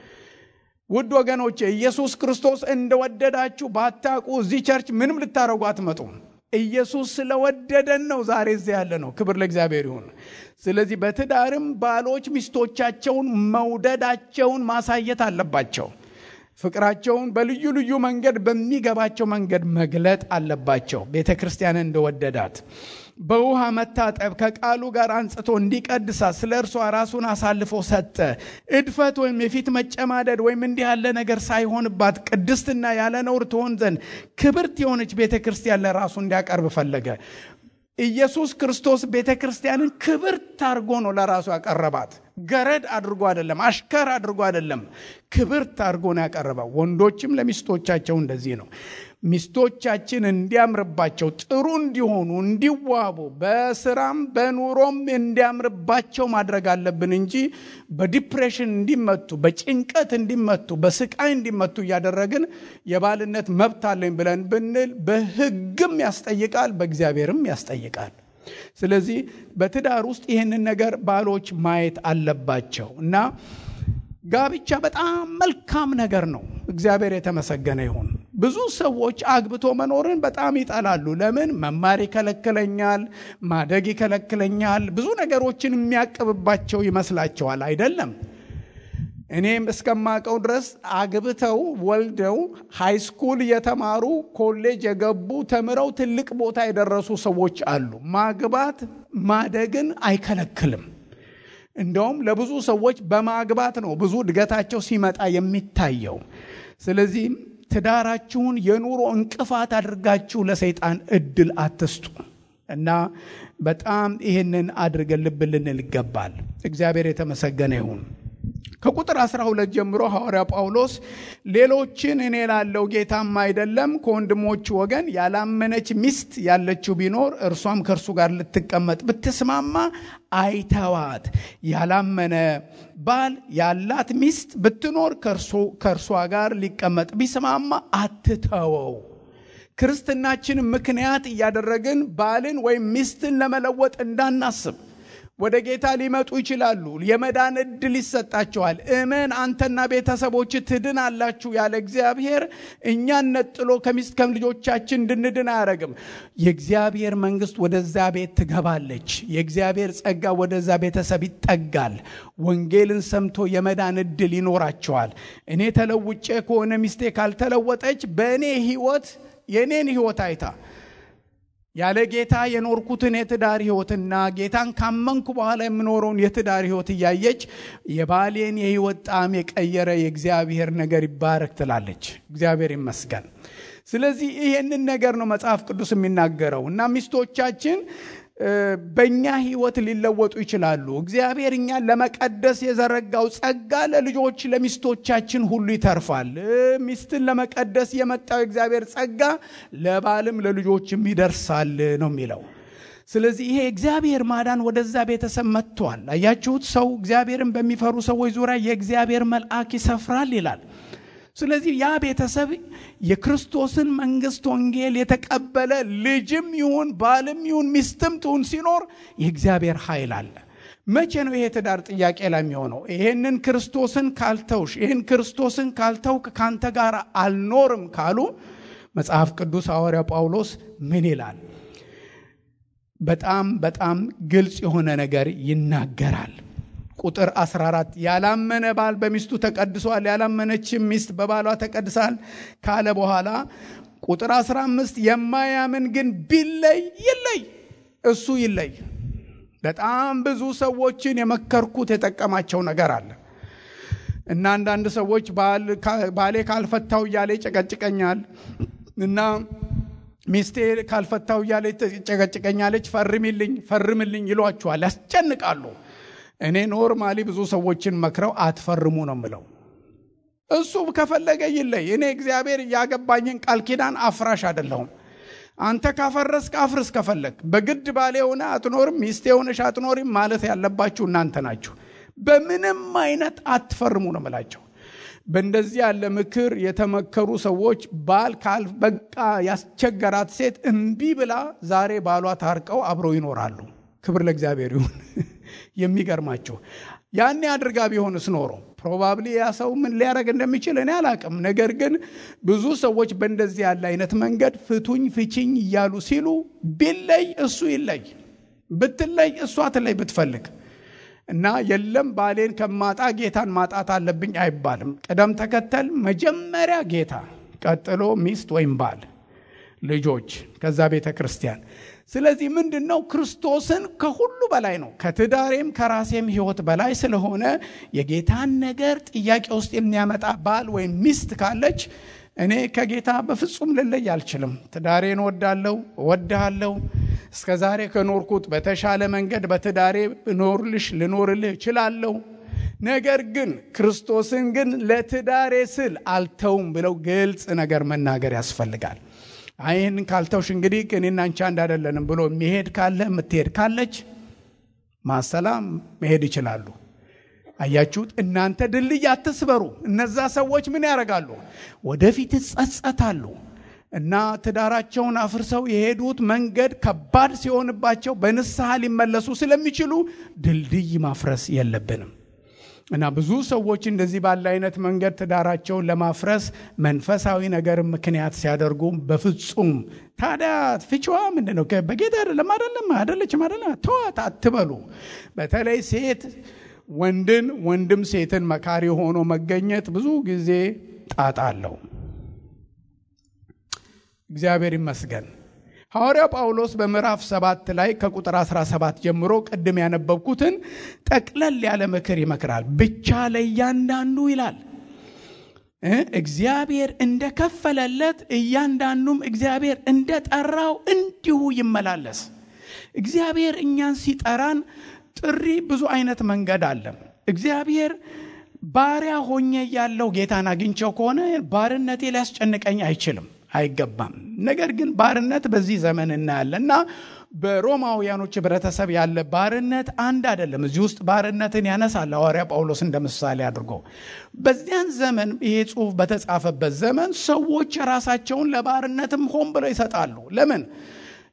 Speaker 1: ውድ ወገኖቼ ኢየሱስ ክርስቶስ እንደወደዳችሁ ባታውቁ እዚህ ቸርች ምንም ልታረጉ አትመጡም። ኢየሱስ ስለወደደን ነው ዛሬ እዚያ ያለ ነው። ክብር ለእግዚአብሔር ይሁን። ስለዚህ በትዳርም ባሎች ሚስቶቻቸውን መውደዳቸውን ማሳየት አለባቸው። ፍቅራቸውን በልዩ ልዩ መንገድ በሚገባቸው መንገድ መግለጥ አለባቸው። ቤተ ክርስቲያንን እንደወደዳት በውሃ መታጠብ ከቃሉ ጋር አንጽቶ እንዲቀድሳት ስለ እርሷ ራሱን አሳልፎ ሰጠ። እድፈት ወይም የፊት መጨማደድ ወይም እንዲህ ያለ ነገር ሳይሆንባት ቅድስትና ያለ ነውር ትሆን ዘንድ ክብርት የሆነች ቤተ ክርስቲያን ለራሱ እንዲያቀርብ ፈለገ። ኢየሱስ ክርስቶስ ቤተ ክርስቲያንን ክብርት አድርጎ ነው ለራሱ ያቀረባት። ገረድ አድርጎ አይደለም፣ አሽከር አድርጎ አይደለም፣ ክብርት አድርጎ ነው ያቀረበው። ወንዶችም ለሚስቶቻቸው እንደዚህ ነው። ሚስቶቻችን እንዲያምርባቸው ጥሩ እንዲሆኑ እንዲዋቡ፣ በስራም በኑሮም እንዲያምርባቸው ማድረግ አለብን እንጂ በዲፕሬሽን እንዲመቱ፣ በጭንቀት እንዲመቱ፣ በስቃይ እንዲመቱ እያደረግን የባልነት መብት አለኝ ብለን ብንል በሕግም ያስጠይቃል፣ በእግዚአብሔርም ያስጠይቃል። ስለዚህ በትዳር ውስጥ ይህንን ነገር ባሎች ማየት አለባቸው እና ጋብቻ በጣም መልካም ነገር ነው። እግዚአብሔር የተመሰገነ ይሁን። ብዙ ሰዎች አግብቶ መኖርን በጣም ይጠላሉ። ለምን? መማር ይከለክለኛል፣ ማደግ ይከለክለኛል፣ ብዙ ነገሮችን የሚያቅብባቸው ይመስላቸዋል። አይደለም። እኔም እስከማቀው ድረስ አግብተው ወልደው ሃይስኩል የተማሩ ኮሌጅ የገቡ ተምረው ትልቅ ቦታ የደረሱ ሰዎች አሉ። ማግባት ማደግን አይከለክልም። እንደውም ለብዙ ሰዎች በማግባት ነው ብዙ እድገታቸው ሲመጣ የሚታየው። ስለዚህ ትዳራችሁን የኑሮ እንቅፋት አድርጋችሁ ለሰይጣን እድል አትስጡ እና በጣም ይህንን አድርገን ልብ ልንል ይገባል። እግዚአብሔር የተመሰገነ ይሁን። ከቁጥር 12 ጀምሮ ሐዋርያ ጳውሎስ ሌሎችን እኔ ላለው ጌታም አይደለም ከወንድሞቹ ወገን ያላመነች ሚስት ያለችው ቢኖር እርሷም ከእርሱ ጋር ልትቀመጥ ብትስማማ አይተዋት። ያላመነ ባል ያላት ሚስት ብትኖር ከእርሷ ጋር ሊቀመጥ ቢስማማ አትተወው። ክርስትናችን ምክንያት እያደረግን ባልን ወይም ሚስትን ለመለወጥ እንዳናስብ ወደ ጌታ ሊመጡ ይችላሉ። የመዳን እድል ይሰጣቸዋል። እመን አንተና ቤተሰቦች ትድን አላችሁ ያለ እግዚአብሔር እኛን ነጥሎ ከሚስት ከልጆቻችን እንድንድን አያደርግም። የእግዚአብሔር መንግስት ወደዛ ቤት ትገባለች። የእግዚአብሔር ጸጋ ወደዛ ቤተሰብ ይጠጋል። ወንጌልን ሰምቶ የመዳን እድል ይኖራቸዋል። እኔ ተለውጬ ከሆነ ሚስቴ ካልተለወጠች በእኔ ህይወት የእኔን ህይወት አይታ ያለ ጌታ የኖርኩትን የትዳር ህይወትና ጌታን ካመንኩ በኋላ የምኖረውን የትዳር ህይወት እያየች የባሌን የህይወት ጣዕም የቀየረ የእግዚአብሔር ነገር ይባረክ ትላለች። እግዚአብሔር ይመስገን። ስለዚህ ይሄንን ነገር ነው መጽሐፍ ቅዱስ የሚናገረው እና ሚስቶቻችን በእኛ ህይወት ሊለወጡ ይችላሉ። እግዚአብሔር እኛን ለመቀደስ የዘረጋው ጸጋ ለልጆች ለሚስቶቻችን ሁሉ ይተርፋል። ሚስትን ለመቀደስ የመጣው የእግዚአብሔር ጸጋ ለባልም ለልጆችም ይደርሳል ነው የሚለው። ስለዚህ ይሄ እግዚአብሔር ማዳን ወደዛ ቤተሰብ መጥቷል። አያችሁት? ሰው እግዚአብሔርን በሚፈሩ ሰዎች ዙሪያ የእግዚአብሔር መልአክ ይሰፍራል ይላል። ስለዚህ ያ ቤተሰብ የክርስቶስን መንግስት ወንጌል የተቀበለ ልጅም ይሁን ባልም ይሁን ሚስትም ትሁን ሲኖር የእግዚአብሔር ኃይል አለ። መቼ ነው ይሄ ትዳር ጥያቄ ላይ የሚሆነው? ይሄንን ክርስቶስን ካልተውሽ፣ ይህን ክርስቶስን ካልተውክ ካንተ ጋር አልኖርም ካሉ መጽሐፍ ቅዱስ ሐዋርያው ጳውሎስ ምን ይላል? በጣም በጣም ግልጽ የሆነ ነገር ይናገራል። ቁጥር 14 ያላመነ ባል በሚስቱ ተቀድሷል፣ ያላመነችም ሚስት በባሏ ተቀድሳል ካለ በኋላ ቁጥር 15 የማያምን ግን ቢለይ ይለይ፣ እሱ ይለይ። በጣም ብዙ ሰዎችን የመከርኩት የጠቀማቸው ነገር አለ እና አንዳንድ ሰዎች ባሌ ካልፈታው እያለ ይጨቀጭቀኛል እና ሚስቴ ካልፈታው እያለ ጨቀጭቀኛለች፣ ፈርሚልኝ ፈርምልኝ ይሏችኋል፣ ያስጨንቃሉ። እኔ ኖርማሊ ብዙ ሰዎችን መክረው አትፈርሙ ነው ምለው። እሱ ከፈለገ ይለይ። እኔ እግዚአብሔር ያገባኝን ቃል ኪዳን አፍራሽ አይደለሁም። አንተ ካፈረስክ አፍርስ ከፈለግ። በግድ ባሌ ሆነ አትኖርም፣ ሚስቴ ሆነሽ አትኖሪም ማለት ያለባችሁ እናንተ ናችሁ። በምንም አይነት አትፈርሙ ነው ምላቸው። በእንደዚህ ያለ ምክር የተመከሩ ሰዎች ባል በቃ ያስቸገራት ሴት እምቢ ብላ ዛሬ ባሏ ታርቀው አብረው ይኖራሉ። ክብር ለእግዚአብሔር ይሁን። የሚገርማቸው ያኔ አድርጋ ቢሆንስ ኖሮ ፕሮባብሊ ያ ሰው ምን ሊያደርግ እንደሚችል እኔ አላቅም። ነገር ግን ብዙ ሰዎች በእንደዚህ ያለ አይነት መንገድ ፍቱኝ ፍቺኝ እያሉ ሲሉ ቢለይ እሱ ይለይ፣ ብትለይ እሷ ትለይ ብትፈልግ እና የለም ባሌን ከማጣ ጌታን ማጣት አለብኝ አይባልም። ቅደም ተከተል መጀመሪያ ጌታ፣ ቀጥሎ ሚስት ወይም ባል፣ ልጆች፣ ከዛ ቤተ ክርስቲያን። ስለዚህ ምንድን ነው ክርስቶስን ከሁሉ በላይ ነው። ከትዳሬም ከራሴም ሕይወት በላይ ስለሆነ የጌታን ነገር ጥያቄ ውስጥ የሚያመጣ ባል ወይም ሚስት ካለች እኔ ከጌታ በፍጹም ልለይ አልችልም። ትዳሬን እወዳለሁ፣ እወድሃለሁ። እስከ ዛሬ ከኖርኩት በተሻለ መንገድ በትዳሬ እኖርልሽ ልኖርልህ እችላለሁ። ነገር ግን ክርስቶስን ግን ለትዳሬ ስል አልተውም ብለው ግልጽ ነገር መናገር ያስፈልጋል። ይህን ካልተውሽ እንግዲህ እኔና አንቺ አንድ አይደለንም ብሎ የሚሄድ ካለ የምትሄድ ካለች ማሰላም መሄድ ይችላሉ። አያችሁት? እናንተ ድልድይ አትስበሩ። እነዛ ሰዎች ምን ያደርጋሉ? ወደፊት ይጸጸታሉ። እና ትዳራቸውን አፍርሰው የሄዱት መንገድ ከባድ ሲሆንባቸው በንስሐ ሊመለሱ ስለሚችሉ ድልድይ ማፍረስ የለብንም። እና ብዙ ሰዎች እንደዚህ ባለ አይነት መንገድ ትዳራቸውን ለማፍረስ መንፈሳዊ ነገር ምክንያት ሲያደርጉ በፍጹም ታዲያ ፍቺዋ ምንድን ነው? በጌታ አይደለም አይደለም አይደለችም አይደለም ተዋት አትበሉ። በተለይ ሴት ወንድን ወንድም ሴትን መካሪ ሆኖ መገኘት ብዙ ጊዜ ጣጣ አለው። እግዚአብሔር ይመስገን። ሐዋርያው ጳውሎስ በምዕራፍ ሰባት ላይ ከቁጥር 17 ጀምሮ ቅድም ያነበብኩትን ጠቅለል ያለ ምክር ይመክራል። ብቻ ለእያንዳንዱ ይላል እግዚአብሔር እንደከፈለለት እያንዳንዱም እግዚአብሔር እንደጠራው እንዲሁ ይመላለስ። እግዚአብሔር እኛን ሲጠራን ጥሪ ብዙ አይነት መንገድ አለ። እግዚአብሔር ባሪያ ሆኜ ያለው ጌታን አግኝቸው ከሆነ ባርነቴ ሊያስጨንቀኝ አይችልም አይገባም። ነገር ግን ባርነት በዚህ ዘመን እናያለን እና በሮማውያኖች ህብረተሰብ ያለ ባርነት አንድ አይደለም። እዚህ ውስጥ ባርነትን ያነሳል ሐዋርያ ጳውሎስ እንደ ምሳሌ አድርጎ። በዚያን ዘመን ይሄ ጽሑፍ በተጻፈበት ዘመን ሰዎች ራሳቸውን ለባርነትም ሆን ብለው ይሰጣሉ። ለምን?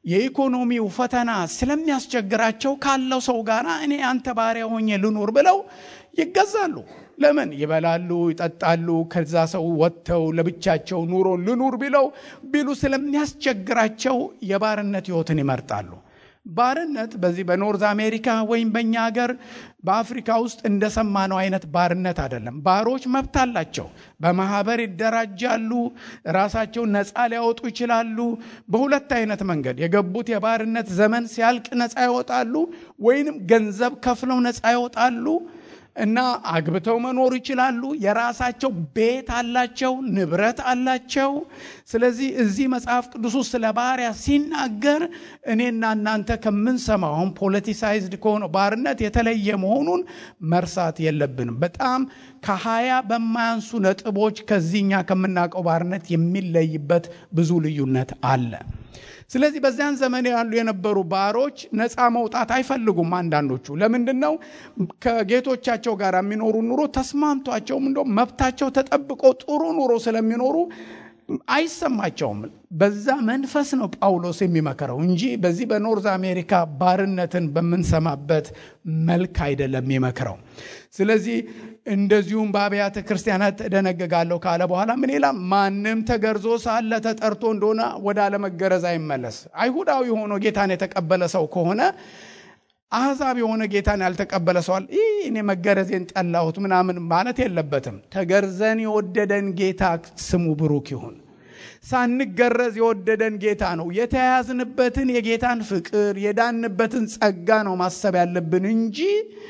Speaker 1: የኢኮኖሚው ፈተና ስለሚያስቸግራቸው ካለው ሰው ጋር እኔ አንተ ባሪያ ሆኜ ልኑር ብለው ይገዛሉ። ለምን ይበላሉ፣ ይጠጣሉ። ከዛ ሰው ወጥተው ለብቻቸው ኑሮ ልኑር ቢለው ቢሉ ስለሚያስቸግራቸው የባርነት ሕይወትን ይመርጣሉ። ባርነት በዚህ በኖርዝ አሜሪካ ወይም በእኛ ሀገር በአፍሪካ ውስጥ እንደሰማነው አይነት ባርነት አይደለም። ባሮች መብት አላቸው። በማህበር ይደራጃሉ። ራሳቸውን ነፃ ሊያወጡ ይችላሉ። በሁለት አይነት መንገድ የገቡት የባርነት ዘመን ሲያልቅ ነፃ ይወጣሉ፣ ወይንም ገንዘብ ከፍለው ነፃ ይወጣሉ እና አግብተው መኖር ይችላሉ። የራሳቸው ቤት አላቸው፣ ንብረት አላቸው። ስለዚህ እዚህ መጽሐፍ ቅዱስ ውስጥ ስለ ባሪያ ሲናገር እኔና እናንተ ከምንሰማው አሁን ፖለቲሳይዝድ ከሆነው ባርነት የተለየ መሆኑን መርሳት የለብንም። በጣም ከሀያ በማያንሱ ነጥቦች ከዚህኛ ከምናውቀው ባርነት የሚለይበት ብዙ ልዩነት አለ። ስለዚህ በዚያን ዘመን ያሉ የነበሩ ባሮች ነፃ መውጣት አይፈልጉም። አንዳንዶቹ ለምንድን ነው? ከጌቶቻቸው ጋር የሚኖሩ ኑሮ ተስማምቷቸውም እንደ መብታቸው ተጠብቆ ጥሩ ኑሮ ስለሚኖሩ አይሰማቸውም። በዛ መንፈስ ነው ጳውሎስ የሚመከረው እንጂ በዚህ በኖርዝ አሜሪካ ባርነትን በምንሰማበት መልክ አይደለም የሚመክረው። ስለዚህ እንደዚሁም በአብያተ ክርስቲያናት እደነግጋለሁ ካለ በኋላ ምን ይላል? ማንም ተገርዞ ሳለ ተጠርቶ እንደሆነ ወደ አለመገረዝ አይመለስ። አይሁዳዊ ሆኖ ጌታን የተቀበለ ሰው ከሆነ አሕዛብ የሆነ ጌታን ያልተቀበለ ሰዋል ይህ እኔ መገረዜን ጠላሁት ምናምን ማለት የለበትም። ተገርዘን የወደደን ጌታ ስሙ ብሩክ ይሁን። ሳንገረዝ የወደደን ጌታ ነው። የተያያዝንበትን የጌታን ፍቅር የዳንበትን ጸጋ ነው ማሰብ ያለብን እንጂ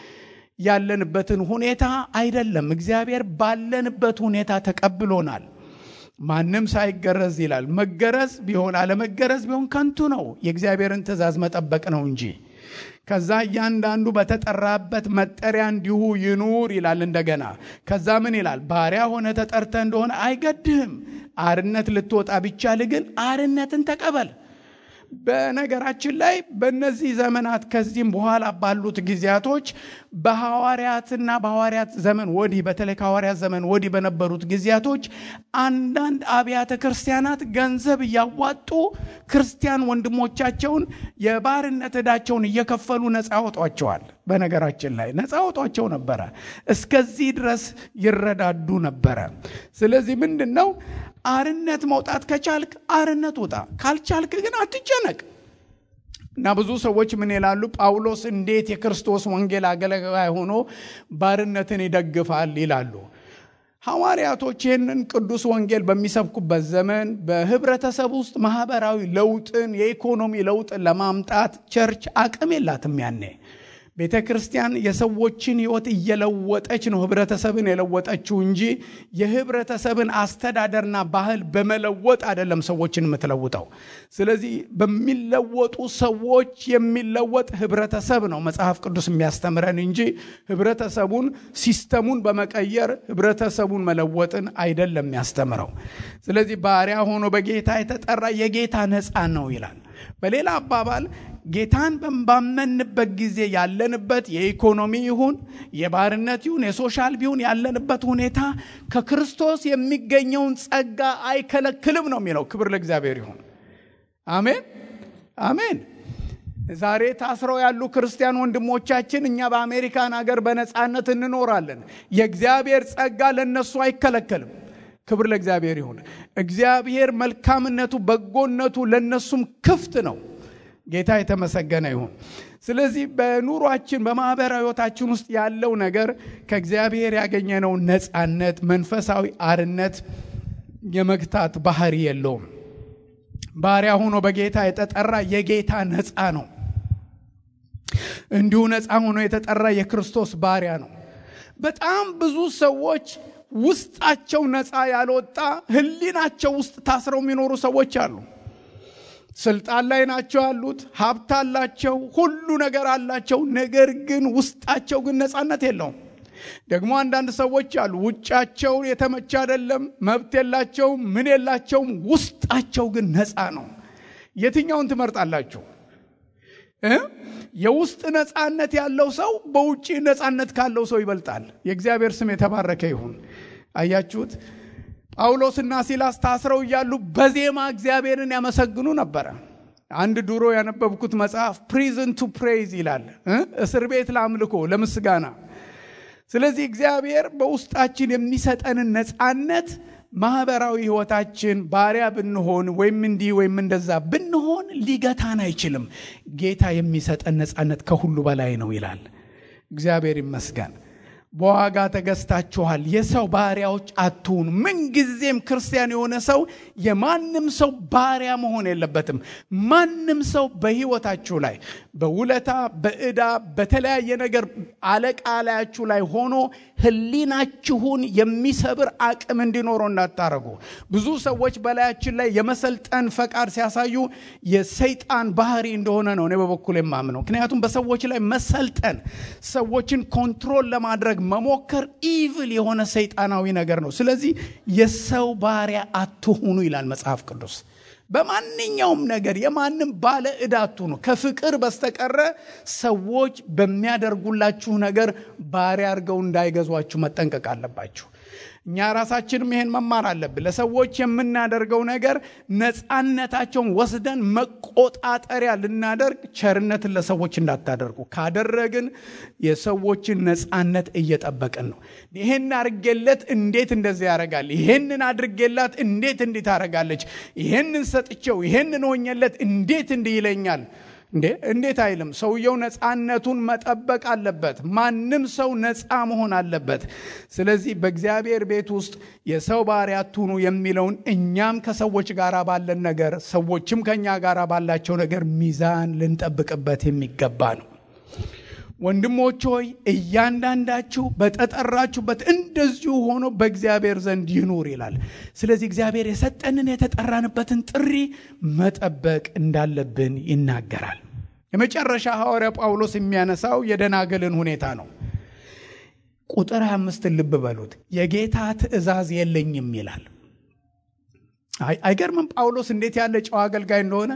Speaker 1: ያለንበትን ሁኔታ አይደለም። እግዚአብሔር ባለንበት ሁኔታ ተቀብሎናል። ማንም ሳይገረዝ ይላል። መገረዝ ቢሆን አለመገረዝ ቢሆን ከንቱ ነው። የእግዚአብሔርን ትእዛዝ መጠበቅ ነው እንጂ ከዛ እያንዳንዱ በተጠራበት መጠሪያ እንዲሁ ይኑር ይላል። እንደገና ከዛ ምን ይላል? ባሪያ ሆነ ተጠርተ እንደሆነ አይገድህም። አርነት ልትወጣ ቢቻል ግን አርነትን ተቀበል። በነገራችን ላይ በእነዚህ ዘመናት ከዚህም በኋላ ባሉት ጊዜያቶች በሐዋርያትና በሐዋርያት ዘመን ወዲህ በተለይ ከሐዋርያት ዘመን ወዲህ በነበሩት ጊዜያቶች አንዳንድ አብያተ ክርስቲያናት ገንዘብ እያዋጡ ክርስቲያን ወንድሞቻቸውን የባርነት ዕዳቸውን እየከፈሉ ነፃ ያወጧቸዋል። በነገራችን ላይ ነፃ ያወጧቸው ነበረ። እስከዚህ ድረስ ይረዳዱ ነበረ። ስለዚህ ምንድን ነው አርነት መውጣት ከቻልክ አርነት ውጣ፣ ካልቻልክ ግን አትጨነቅ። እና ብዙ ሰዎች ምን ይላሉ? ጳውሎስ እንዴት የክርስቶስ ወንጌል አገልጋይ ሆኖ ባርነትን ይደግፋል ይላሉ። ሐዋርያቶች ይህንን ቅዱስ ወንጌል በሚሰብኩበት ዘመን በህብረተሰብ ውስጥ ማህበራዊ ለውጥን የኢኮኖሚ ለውጥን ለማምጣት ቸርች አቅም የላትም ያኔ ቤተ ክርስቲያን የሰዎችን ህይወት እየለወጠች ነው ህብረተሰብን የለወጠችው እንጂ የህብረተሰብን አስተዳደርና ባህል በመለወጥ አይደለም ሰዎችን የምትለውጠው። ስለዚህ በሚለወጡ ሰዎች የሚለወጥ ህብረተሰብ ነው መጽሐፍ ቅዱስ የሚያስተምረን እንጂ ህብረተሰቡን ሲስተሙን በመቀየር ህብረተሰቡን መለወጥን አይደለም የሚያስተምረው። ስለዚህ ባሪያ ሆኖ በጌታ የተጠራ የጌታ ነፃ ነው ይላል። በሌላ አባባል ጌታን ባመንበት ጊዜ ያለንበት የኢኮኖሚ ይሁን የባርነት ይሁን የሶሻል ቢሆን ያለንበት ሁኔታ ከክርስቶስ የሚገኘውን ጸጋ አይከለክልም ነው የሚለው። ክብር ለእግዚአብሔር ይሁን። አሜን አሜን። ዛሬ ታስረው ያሉ ክርስቲያን ወንድሞቻችን እኛ በአሜሪካን ሀገር በነፃነት እንኖራለን። የእግዚአብሔር ጸጋ ለእነሱ አይከለከልም። ክብር ለእግዚአብሔር ይሁን። እግዚአብሔር መልካምነቱ፣ በጎነቱ ለእነሱም ክፍት ነው። ጌታ የተመሰገነ ይሁን። ስለዚህ በኑሯችን በማህበራዊ ህይወታችን ውስጥ ያለው ነገር ከእግዚአብሔር ያገኘነው ነፃነት፣ መንፈሳዊ አርነት የመግታት ባህሪ የለውም። ባሪያ ሆኖ በጌታ የተጠራ የጌታ ነፃ ነው። እንዲሁ ነፃ ሆኖ የተጠራ የክርስቶስ ባሪያ ነው። በጣም ብዙ ሰዎች ውስጣቸው ነፃ ያልወጣ ህሊናቸው ውስጥ ታስረው የሚኖሩ ሰዎች አሉ። ስልጣን ላይ ናቸው ያሉት፣ ሀብት አላቸው፣ ሁሉ ነገር አላቸው። ነገር ግን ውስጣቸው ግን ነፃነት የለውም። ደግሞ አንዳንድ ሰዎች አሉ፣ ውጫቸው የተመቸ አይደለም፣ መብት የላቸውም፣ ምን የላቸውም፣ ውስጣቸው ግን ነፃ ነው። የትኛውን ትመርጣላችሁ? የውስጥ ነፃነት ያለው ሰው በውጭ ነፃነት ካለው ሰው ይበልጣል። የእግዚአብሔር ስም የተባረከ ይሁን። አያችሁት? ጳውሎስና ሲላስ ታስረው እያሉ በዜማ እግዚአብሔርን ያመሰግኑ ነበረ። አንድ ድሮ ያነበብኩት መጽሐፍ ፕሪዝን ቱ ፕሬይዝ ይላል፣ እስር ቤት ለአምልኮ ለምስጋና። ስለዚህ እግዚአብሔር በውስጣችን የሚሰጠንን ነፃነት ማህበራዊ ህይወታችን ባሪያ ብንሆን ወይም እንዲህ ወይም እንደዛ ብንሆን ሊገታን አይችልም። ጌታ የሚሰጠን ነፃነት ከሁሉ በላይ ነው ይላል። እግዚአብሔር ይመስገን። በዋጋ ተገዝታችኋል፣ የሰው ባሪያዎች አትሁኑ። ምንጊዜም ክርስቲያን የሆነ ሰው የማንም ሰው ባሪያ መሆን የለበትም። ማንም ሰው በህይወታችሁ ላይ በውለታ በዕዳ በተለያየ ነገር አለቃ ላያችሁ ላይ ሆኖ ህሊናችሁን የሚሰብር አቅም እንዲኖረው እንዳታረጉ። ብዙ ሰዎች በላያችን ላይ የመሰልጠን ፈቃድ ሲያሳዩ የሰይጣን ባህሪ እንደሆነ ነው እኔ በበኩል የማምነው። ምክንያቱም በሰዎች ላይ መሰልጠን፣ ሰዎችን ኮንትሮል ለማድረግ መሞከር ኢቭል የሆነ ሰይጣናዊ ነገር ነው። ስለዚህ የሰው ባሪያ አትሁኑ ይላል መጽሐፍ ቅዱስ። በማንኛውም ነገር የማንም ባለ ዕዳ አትሁኑ። ከፍቅር በስተቀረ ሰዎች በሚያደርጉላችሁ ነገር ባሪያ አድርገው እንዳይገዟችሁ መጠንቀቅ አለባችሁ። እኛ ራሳችንም ይሄን መማር አለብን። ለሰዎች የምናደርገው ነገር ነፃነታቸውን ወስደን መቆጣጠሪያ ልናደርግ፣ ቸርነትን ለሰዎች እንዳታደርጉ ካደረግን የሰዎችን ነፃነት እየጠበቅን ነው። ይሄን አድርጌለት እንዴት እንደዚህ ያደርጋል? ይሄንን አድርጌላት እንዴት እንዲህ ታደርጋለች? ይሄንን ሰጥቼው ይሄንን ሆኜለት እንዴት እንዲህ ይለኛል? እንዴ እንዴት አይልም? ሰውየው ነፃነቱን መጠበቅ አለበት። ማንም ሰው ነፃ መሆን አለበት። ስለዚህ በእግዚአብሔር ቤት ውስጥ የሰው ባሪያ አትሁኑ የሚለውን እኛም ከሰዎች ጋር ባለን ነገር፣ ሰዎችም ከእኛ ጋር ባላቸው ነገር ሚዛን ልንጠብቅበት የሚገባ ነው። ወንድሞች ሆይ እያንዳንዳችሁ በተጠራችሁበት እንደዚሁ ሆኖ በእግዚአብሔር ዘንድ ይኑር ይላል። ስለዚህ እግዚአብሔር የሰጠንን የተጠራንበትን ጥሪ መጠበቅ እንዳለብን ይናገራል። የመጨረሻ ሐዋርያ ጳውሎስ የሚያነሳው የደናግልን ሁኔታ ነው። ቁጥር አምስትን ልብ በሉት። የጌታ ትእዛዝ የለኝም ይላል። አይገርምም? ጳውሎስ እንዴት ያለ ጨዋ አገልጋይ እንደሆነ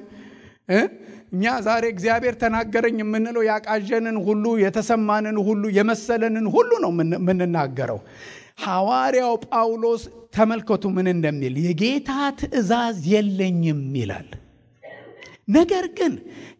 Speaker 1: እኛ ዛሬ እግዚአብሔር ተናገረኝ የምንለው ያቃዠንን ሁሉ የተሰማንን ሁሉ የመሰለንን ሁሉ ነው የምንናገረው። ሐዋርያው ጳውሎስ ተመልከቱ ምን እንደሚል የጌታ ትእዛዝ የለኝም ይላል። ነገር ግን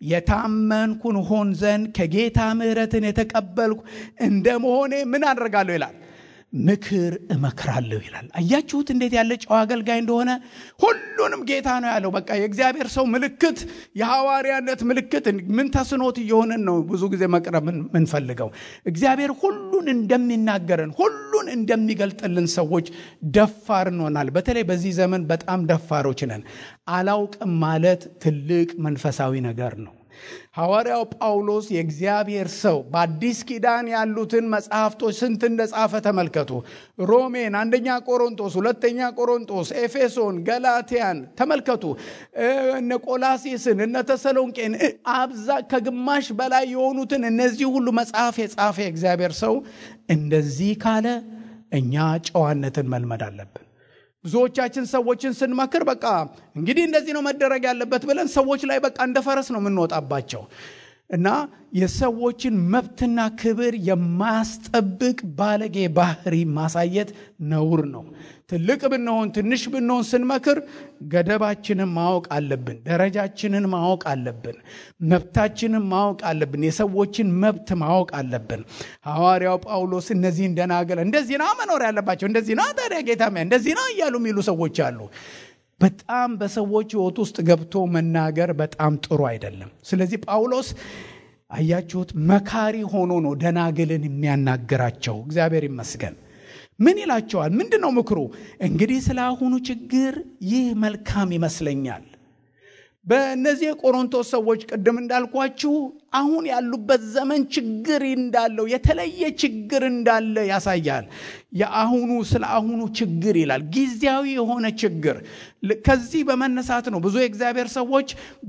Speaker 1: የታመንኩን ሆን ዘንድ ከጌታ ምሕረትን የተቀበልኩ እንደ መሆኔ ምን አደርጋለሁ ይላል ምክር እመክራለሁ ይላል። አያችሁት እንዴት ያለ ጨዋ አገልጋይ እንደሆነ። ሁሉንም ጌታ ነው ያለው። በቃ የእግዚአብሔር ሰው ምልክት፣ የሐዋርያነት ምልክት ምን ተስኖት እየሆንን ነው ብዙ ጊዜ መቅረብ ምንፈልገው። እግዚአብሔር ሁሉን እንደሚናገረን ሁሉን እንደሚገልጥልን ሰዎች ደፋር እንሆናል። በተለይ በዚህ ዘመን በጣም ደፋሮች ነን። አላውቅም ማለት ትልቅ መንፈሳዊ ነገር ነው። ሐዋርያው ጳውሎስ የእግዚአብሔር ሰው በአዲስ ኪዳን ያሉትን መጽሐፍቶች ስንት እንደጻፈ ተመልከቱ። ሮሜን፣ አንደኛ ቆሮንቶስ፣ ሁለተኛ ቆሮንቶስ፣ ኤፌሶን፣ ገላትያን ተመልከቱ። እነ ቆላሲስን፣ እነ ተሰሎንቄን አብዛ ከግማሽ በላይ የሆኑትን እነዚህ ሁሉ መጽሐፍ የጻፈ የእግዚአብሔር ሰው እንደዚህ ካለ እኛ ጨዋነትን መልመድ አለብን። ብዙዎቻችን ሰዎችን ስንመክር በቃ እንግዲህ እንደዚህ ነው መደረግ ያለበት ብለን ሰዎች ላይ በቃ እንደ ፈረስ ነው የምንወጣባቸው እና የሰዎችን መብትና ክብር የማያስጠብቅ ባለጌ ባህሪ ማሳየት ነውር ነው። ትልቅ ብንሆን ትንሽ ብንሆን ስንመክር ገደባችንን ማወቅ አለብን። ደረጃችንን ማወቅ አለብን። መብታችንን ማወቅ አለብን። የሰዎችን መብት ማወቅ አለብን። ሐዋርያው ጳውሎስ እነዚህን ደናገል እንደዚህ ና መኖር ያለባቸው እንደዚህ ና ታዲያ ጌታ እንደዚህ ና እያሉ የሚሉ ሰዎች አሉ። በጣም በሰዎች ሕይወት ውስጥ ገብቶ መናገር በጣም ጥሩ አይደለም። ስለዚህ ጳውሎስ አያችሁት፣ መካሪ ሆኖ ነው ደናግልን የሚያናግራቸው። እግዚአብሔር ይመስገን። ምን ይላቸዋል? ምንድን ነው ምክሩ? እንግዲህ ስለ አሁኑ ችግር ይህ መልካም ይመስለኛል። በእነዚህ የቆሮንቶስ ሰዎች ቅድም እንዳልኳችሁ አሁን ያሉበት ዘመን ችግር እንዳለው የተለየ ችግር እንዳለ ያሳያል። የአሁኑ ስለ አሁኑ ችግር ይላል፣ ጊዜያዊ የሆነ ችግር። ከዚህ በመነሳት ነው ብዙ የእግዚአብሔር ሰዎች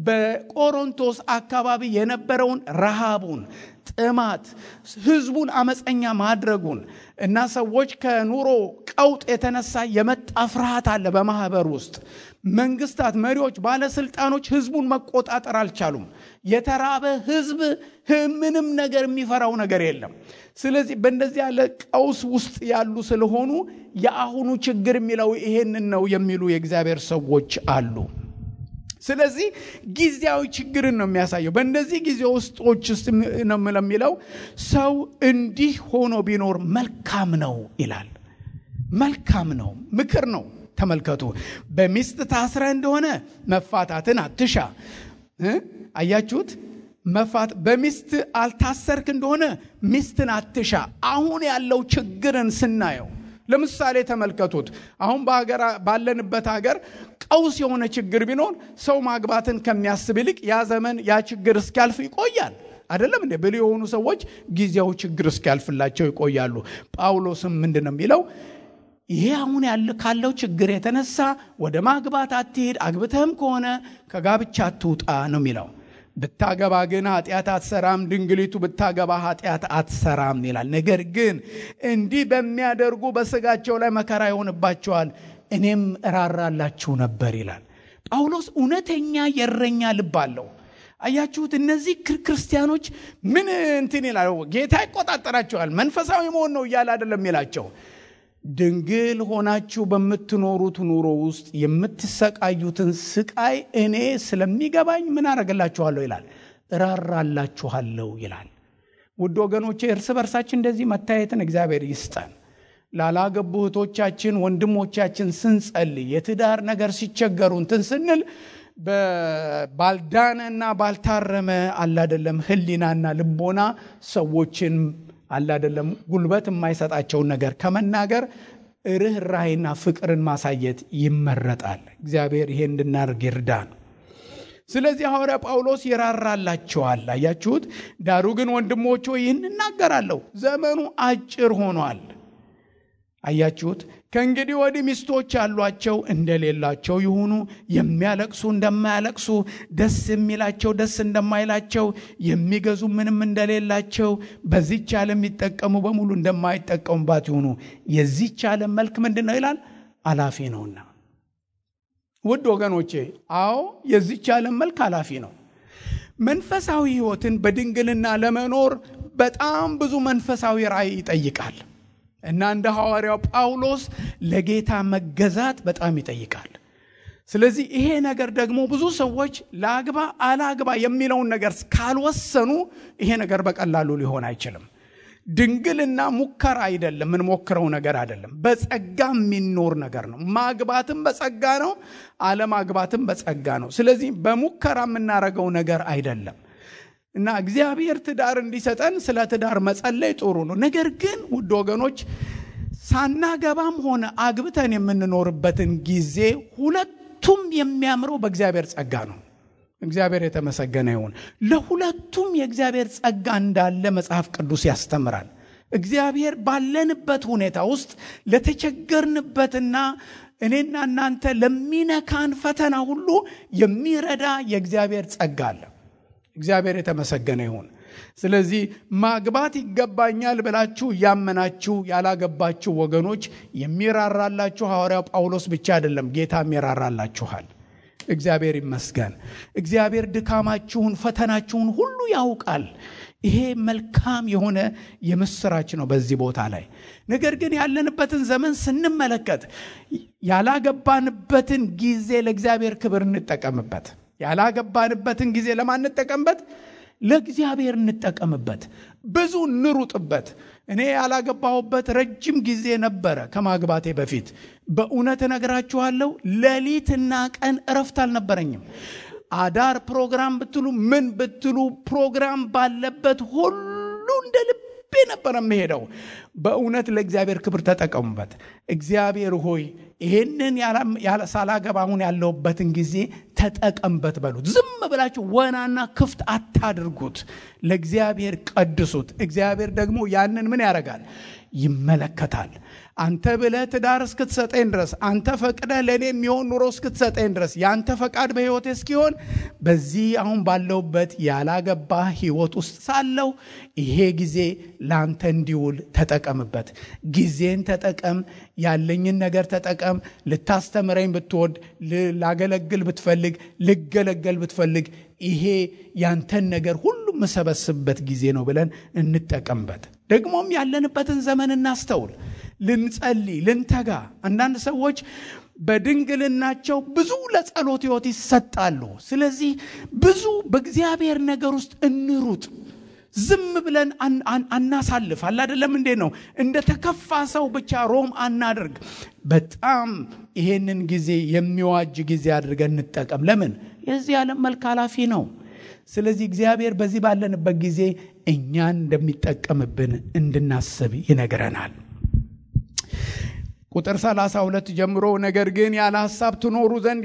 Speaker 1: በቆሮንቶስ አካባቢ የነበረውን ረሃቡን፣ ጥማት፣ ህዝቡን አመፀኛ ማድረጉን እና ሰዎች ከኑሮ ቀውጥ የተነሳ የመጣ ፍርሃት አለ በማህበር ውስጥ መንግስታት፣ መሪዎች፣ ባለስልጣኖች ህዝቡን መቆጣጠር አልቻሉም። የተራበ ህዝብ ምንም ነገር የሚፈራው ነገር የለም። ስለዚህ በእንደዚህ ያለ ቀውስ ውስጥ ያሉ ስለሆኑ የአሁኑ ችግር የሚለው ይሄንን ነው የሚሉ የእግዚአብሔር ሰዎች አሉ። ስለዚህ ጊዜያዊ ችግርን ነው የሚያሳየው። በእነዚህ ጊዜ ውስጦች ውስጥ ነው የሚለው ሰው እንዲህ ሆኖ ቢኖር መልካም ነው ይላል። መልካም ነው፣ ምክር ነው። ተመልከቱ። በሚስት ታስረ እንደሆነ መፋታትን አትሻ። አያችሁት? መፋት በሚስት አልታሰርክ እንደሆነ ሚስትን አትሻ። አሁን ያለው ችግርን ስናየው ለምሳሌ ተመልከቱት። አሁን ባለንበት ሀገር ቀውስ የሆነ ችግር ቢኖር ሰው ማግባትን ከሚያስብ ይልቅ ያ ዘመን ያ ችግር እስኪያልፍ ይቆያል። አይደለም እንዴ? ብልህ የሆኑ ሰዎች ጊዜያዊ ችግር እስኪያልፍላቸው ይቆያሉ። ጳውሎስም ምንድን ነው የሚለው? ይሄ አሁን ያለ ካለው ችግር የተነሳ ወደ ማግባት አትሄድ፣ አግብተህም ከሆነ ከጋብቻ አትውጣ ነው የሚለው። ብታገባ ግን ኃጢአት አትሰራም፣ ድንግሊቱ ብታገባ ኃጢአት አትሰራም ይላል። ነገር ግን እንዲህ በሚያደርጉ በስጋቸው ላይ መከራ ይሆንባቸዋል፣ እኔም እራራላችሁ ነበር ይላል ጳውሎስ። እውነተኛ የእረኛ ልብ አለው። አያችሁት? እነዚህ ክርስቲያኖች ምን እንትን ይላል፣ ጌታ ይቆጣጠራቸዋል፣ መንፈሳዊ መሆን ነው እያለ አይደለም ይላቸው ድንግል ሆናችሁ በምትኖሩት ኑሮ ውስጥ የምትሰቃዩትን ስቃይ እኔ ስለሚገባኝ ምን አደርግላችኋለሁ ይላል፣ እራራላችኋለሁ ይላል። ውድ ወገኖቼ እርስ በርሳችን እንደዚህ መታየትን እግዚአብሔር ይስጠን። ላላገቡ እህቶቻችን ወንድሞቻችን ስንጸልይ የትዳር ነገር ሲቸገሩ እንትን ስንል ባልዳነና ባልታረመ አላደለም ህሊናና ልቦና ሰዎችን አላደለም ጉልበት የማይሰጣቸውን ነገር ከመናገር ርኅራይና ፍቅርን ማሳየት ይመረጣል። እግዚአብሔር ይሄ እንድናደርግ ይርዳን። ስለዚህ ሐዋርያ ጳውሎስ ይራራላቸዋል። አያችሁት? ዳሩ ግን ወንድሞች ይህን እናገራለሁ፣ ዘመኑ አጭር ሆኗል። አያችሁት? ከእንግዲህ ወዲህ ሚስቶች ያሏቸው እንደሌላቸው ይሁኑ፣ የሚያለቅሱ እንደማያለቅሱ፣ ደስ የሚላቸው ደስ እንደማይላቸው፣ የሚገዙ ምንም እንደሌላቸው፣ በዚች ዓለም የሚጠቀሙ በሙሉ እንደማይጠቀሙባት ይሁኑ። የዚች ዓለም መልክ ምንድን ነው ይላል? አላፊ ነውና። ውድ ወገኖቼ፣ አዎ የዚች ዓለም መልክ አላፊ ነው። መንፈሳዊ ሕይወትን በድንግልና ለመኖር በጣም ብዙ መንፈሳዊ ራእይ ይጠይቃል። እና እንደ ሐዋርያው ጳውሎስ ለጌታ መገዛት በጣም ይጠይቃል። ስለዚህ ይሄ ነገር ደግሞ ብዙ ሰዎች ለአግባ አላግባ የሚለውን ነገር ካልወሰኑ ይሄ ነገር በቀላሉ ሊሆን አይችልም። ድንግልና ሙከራ አይደለም፣ የምንሞክረው ነገር አይደለም። በጸጋ የሚኖር ነገር ነው። ማግባትም በጸጋ ነው፣ አለማግባትም በጸጋ ነው። ስለዚህ በሙከራ የምናደርገው ነገር አይደለም። እና እግዚአብሔር ትዳር እንዲሰጠን ስለ ትዳር መጸለይ ጥሩ ነው። ነገር ግን ውድ ወገኖች ሳናገባም ሆነ አግብተን የምንኖርበትን ጊዜ ሁለቱም የሚያምረው በእግዚአብሔር ጸጋ ነው። እግዚአብሔር የተመሰገነ ይሁን። ለሁለቱም የእግዚአብሔር ጸጋ እንዳለ መጽሐፍ ቅዱስ ያስተምራል። እግዚአብሔር ባለንበት ሁኔታ ውስጥ ለተቸገርንበትና እኔና እናንተ ለሚነካን ፈተና ሁሉ የሚረዳ የእግዚአብሔር ጸጋ አለ። እግዚአብሔር የተመሰገነ ይሁን። ስለዚህ ማግባት ይገባኛል ብላችሁ እያመናችሁ ያላገባችሁ ወገኖች የሚራራላችሁ ሐዋርያው ጳውሎስ ብቻ አይደለም፣ ጌታም ይራራላችኋል። እግዚአብሔር ይመስገን። እግዚአብሔር ድካማችሁን፣ ፈተናችሁን ሁሉ ያውቃል። ይሄ መልካም የሆነ የምስራች ነው በዚህ ቦታ ላይ። ነገር ግን ያለንበትን ዘመን ስንመለከት ያላገባንበትን ጊዜ ለእግዚአብሔር ክብር እንጠቀምበት። ያላገባንበትን ጊዜ ለማን እንጠቀምበት? ለእግዚአብሔር እንጠቀምበት። ብዙ እንሩጥበት። እኔ ያላገባሁበት ረጅም ጊዜ ነበረ ከማግባቴ በፊት። በእውነት እነግራችኋለሁ ሌሊትና ቀን እረፍት አልነበረኝም። አዳር ፕሮግራም ብትሉ ምን ብትሉ ፕሮግራም ባለበት ሁሉ እንደ ልቤ ነበር የምሄደው። በእውነት ለእግዚአብሔር ክብር ተጠቀሙበት። እግዚአብሔር ሆይ ይሄንን ሳላገባ አሁን ያለሁበትን ጊዜ ተጠቀምበት በሉት። ዝም ብላችሁ ወናና ክፍት አታድርጉት። ለእግዚአብሔር ቀድሱት። እግዚአብሔር ደግሞ ያንን ምን ያደርጋል? ይመለከታል። አንተ ብለህ ትዳር እስክትሰጠኝ ድረስ አንተ ፈቅደህ ለእኔ የሚሆን ኑሮ እስክትሰጠኝ ድረስ የአንተ ፈቃድ በሕይወቴ እስኪሆን በዚህ አሁን ባለውበት ያላገባ ሕይወት ውስጥ ሳለሁ ይሄ ጊዜ ለአንተ እንዲውል ተጠቀምበት። ጊዜን ተጠቀም፣ ያለኝን ነገር ተጠቀም። ልታስተምረኝ ብትወድ፣ ላገለግል ብትፈልግ፣ ልገለገል ብትፈልግ ይሄ ያንተን ነገር ሁሉ የምሰበስብበት ጊዜ ነው ብለን እንጠቀምበት። ደግሞም ያለንበትን ዘመን እናስተውል። ልንጸልይ፣ ልንተጋ። አንዳንድ ሰዎች በድንግልናቸው ብዙ ለጸሎት ሕይወት ይሰጣሉ። ስለዚህ ብዙ በእግዚአብሔር ነገር ውስጥ እንሩጥ። ዝም ብለን አናሳልፍ። አለ አይደለም እንዴ ነው? እንደ ተከፋ ሰው ብቻ ሮም አናደርግ። በጣም ይሄንን ጊዜ የሚዋጅ ጊዜ አድርገን እንጠቀም። ለምን? የዚህ ዓለም መልክ ኃላፊ ነው። ስለዚህ እግዚአብሔር በዚህ ባለንበት ጊዜ እኛን እንደሚጠቀምብን እንድናስብ ይነግረናል። ቁጥር 32 ጀምሮ ነገር ግን ያለ ሐሳብ ትኖሩ ዘንድ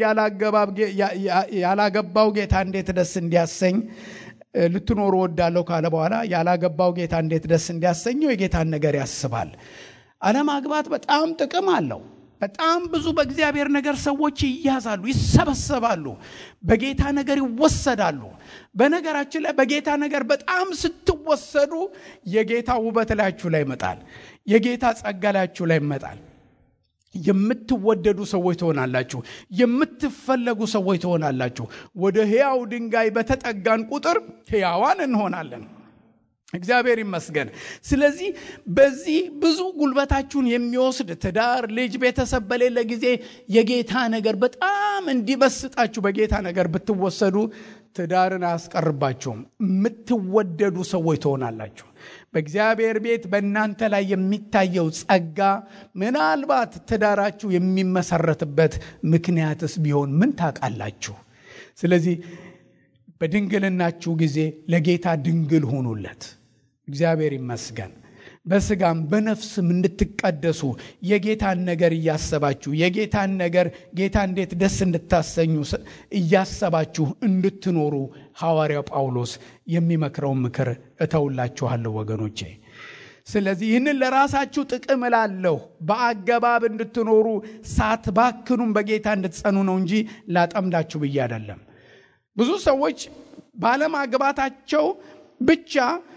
Speaker 1: ያላገባው ጌታ እንዴት ደስ እንዲያሰኝ ልትኖሩ ወዳለሁ ካለ በኋላ ያላገባው ጌታ እንዴት ደስ እንዲያሰኘው የጌታን ነገር ያስባል። አለማግባት በጣም ጥቅም አለው። በጣም ብዙ በእግዚአብሔር ነገር ሰዎች ይያዛሉ፣ ይሰበሰባሉ፣ በጌታ ነገር ይወሰዳሉ። በነገራችን ላይ በጌታ ነገር በጣም ስትወሰዱ የጌታ ውበት ላያችሁ ላይ ይመጣል። የጌታ ጸጋ ላያችሁ ላይ ይመጣል። የምትወደዱ ሰዎች ትሆናላችሁ። የምትፈለጉ ሰዎች ትሆናላችሁ። ወደ ሕያው ድንጋይ በተጠጋን ቁጥር ሕያዋን እንሆናለን። እግዚአብሔር ይመስገን። ስለዚህ በዚህ ብዙ ጉልበታችሁን የሚወስድ ትዳር፣ ልጅ፣ ቤተሰብ በሌለ ጊዜ የጌታ ነገር በጣም እንዲበስጣችሁ በጌታ ነገር ብትወሰዱ ትዳርን አያስቀርባችሁም። የምትወደዱ ሰዎች ትሆናላችሁ። በእግዚአብሔር ቤት በእናንተ ላይ የሚታየው ጸጋ ምናልባት ትዳራችሁ የሚመሰረትበት ምክንያትስ ቢሆን ምን ታውቃላችሁ? ስለዚህ በድንግልናችሁ ጊዜ ለጌታ ድንግል ሁኑለት። እግዚአብሔር ይመስገን። በስጋም በነፍስም እንድትቀደሱ የጌታን ነገር እያሰባችሁ የጌታን ነገር ጌታ እንዴት ደስ እንድታሰኙ እያሰባችሁ እንድትኖሩ ሐዋርያው ጳውሎስ የሚመክረውን ምክር እተውላችኋለሁ ወገኖቼ። ስለዚህ ይህንን ለራሳችሁ ጥቅም እላለሁ፣ በአገባብ እንድትኖሩ ሳትባክኑም በጌታ እንድትጸኑ ነው እንጂ ላጠምዳችሁ ብዬ አይደለም። ብዙ ሰዎች ባለማግባታቸው ብቻ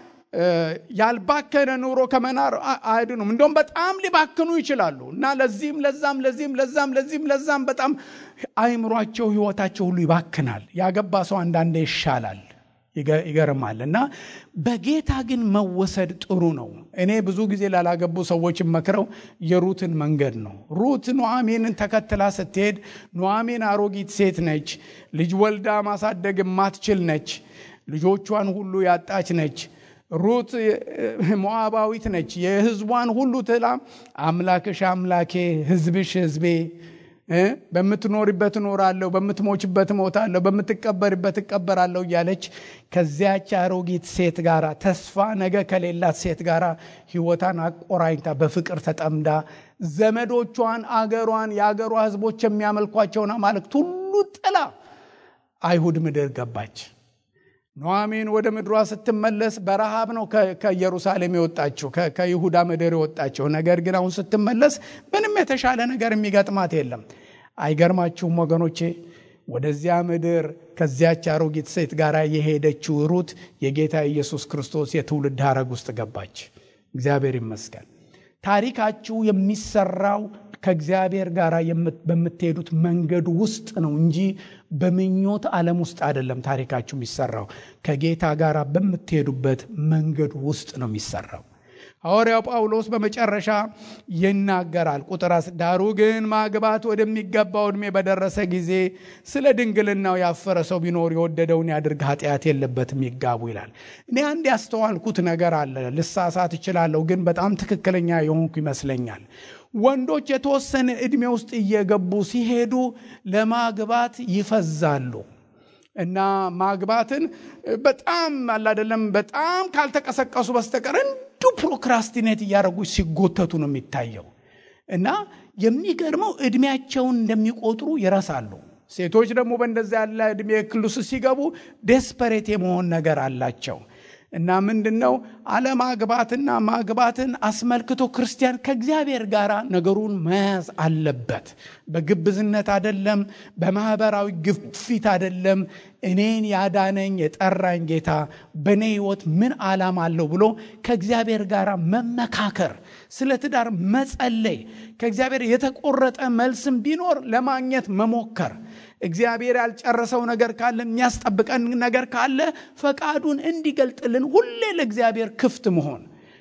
Speaker 1: ያልባከነ ኑሮ ከመናር አይድኑም። እንደውም በጣም ሊባክኑ ይችላሉ እና ለዚህም ለዛም ለዚህም ለዛም ለዚህም ለዛም በጣም አይምሯቸው፣ ህይወታቸው ሁሉ ይባክናል። ያገባ ሰው አንዳንዴ ይሻላል፣ ይገርማል። እና በጌታ ግን መወሰድ ጥሩ ነው። እኔ ብዙ ጊዜ ላላገቡ ሰዎች መክረው የሩትን መንገድ ነው። ሩት ኑዓሚንን ተከትላ ስትሄድ ኑዓሚን አሮጊት ሴት ነች። ልጅ ወልዳ ማሳደግ የማትችል ነች። ልጆቿን ሁሉ ያጣች ነች። ሩት ሞዓባዊት ነች። የህዝቧን ሁሉ ትላ አምላክሽ አምላኬ፣ ህዝብሽ ህዝቤ፣ በምትኖሪበት እኖራለሁ፣ በምትሞችበት እሞታለሁ፣ በምትቀበርበት እቀበራለሁ እያለች ከዚያች አሮጊት ሴት ጋር ተስፋ ነገ ከሌላት ሴት ጋር ህይወቷን አቆራኝታ በፍቅር ተጠምዳ ዘመዶቿን፣ አገሯን፣ የአገሯ ህዝቦች የሚያመልኳቸውን አማልክት ሁሉ ጥላ አይሁድ ምድር ገባች። ኑዓሚን ወደ ምድሯ ስትመለስ በረሃብ ነው ከኢየሩሳሌም የወጣችው ከይሁዳ ምድር የወጣችው። ነገር ግን አሁን ስትመለስ ምንም የተሻለ ነገር የሚገጥማት የለም። አይገርማችሁም ወገኖቼ? ወደዚያ ምድር ከዚያች አሮጊት ሴት ጋር የሄደችው ሩት የጌታ ኢየሱስ ክርስቶስ የትውልድ ሐረግ ውስጥ ገባች። እግዚአብሔር ይመስገን። ታሪካችሁ የሚሰራው ከእግዚአብሔር ጋር በምትሄዱት መንገድ ውስጥ ነው እንጂ በምኞት ዓለም ውስጥ አይደለም። ታሪካችሁ የሚሰራው ከጌታ ጋር በምትሄዱበት መንገድ ውስጥ ነው የሚሰራው። ሐዋርያው ጳውሎስ በመጨረሻ ይናገራል። ቁጥር ዳሩ ግን ማግባት ወደሚገባው ዕድሜ በደረሰ ጊዜ ስለ ድንግልናው ያፈረ ሰው ቢኖር የወደደውን ያድርግ፣ ኃጢአት የለበትም፣ ይጋቡ ይላል። እኔ አንድ ያስተዋልኩት ነገር አለ። ልሳሳት እችላለሁ፣ ግን በጣም ትክክለኛ የሆንኩ ይመስለኛል። ወንዶች የተወሰነ ዕድሜ ውስጥ እየገቡ ሲሄዱ ለማግባት ይፈዛሉ እና ማግባትን በጣም አላደለም በጣም ካልተቀሰቀሱ በስተቀር እንዱ ፕሮክራስቲኔት እያደረጉ ሲጎተቱ ነው የሚታየው። እና የሚገርመው ዕድሜያቸውን እንደሚቆጥሩ ይረሳሉ። ሴቶች ደግሞ በእንደዚያ ያለ ዕድሜ ክልስ ሲገቡ ዴስፐሬት የመሆን ነገር አላቸው። እና ምንድን ነው አለማግባትና ማግባትን አስመልክቶ ክርስቲያን ከእግዚአብሔር ጋር ነገሩን መያዝ አለበት። በግብዝነት አደለም፣ በማህበራዊ ግፊት አደለም። እኔን ያዳነኝ የጠራኝ ጌታ በእኔ ሕይወት ምን ዓላማ አለው ብሎ ከእግዚአብሔር ጋር መመካከር፣ ስለ ትዳር መጸለይ፣ ከእግዚአብሔር የተቆረጠ መልስም ቢኖር ለማግኘት መሞከር እግዚአብሔር ያልጨረሰው ነገር ካለ የሚያስጠብቀን ነገር ካለ ፈቃዱን እንዲገልጥልን ሁሌ ለእግዚአብሔር ክፍት መሆን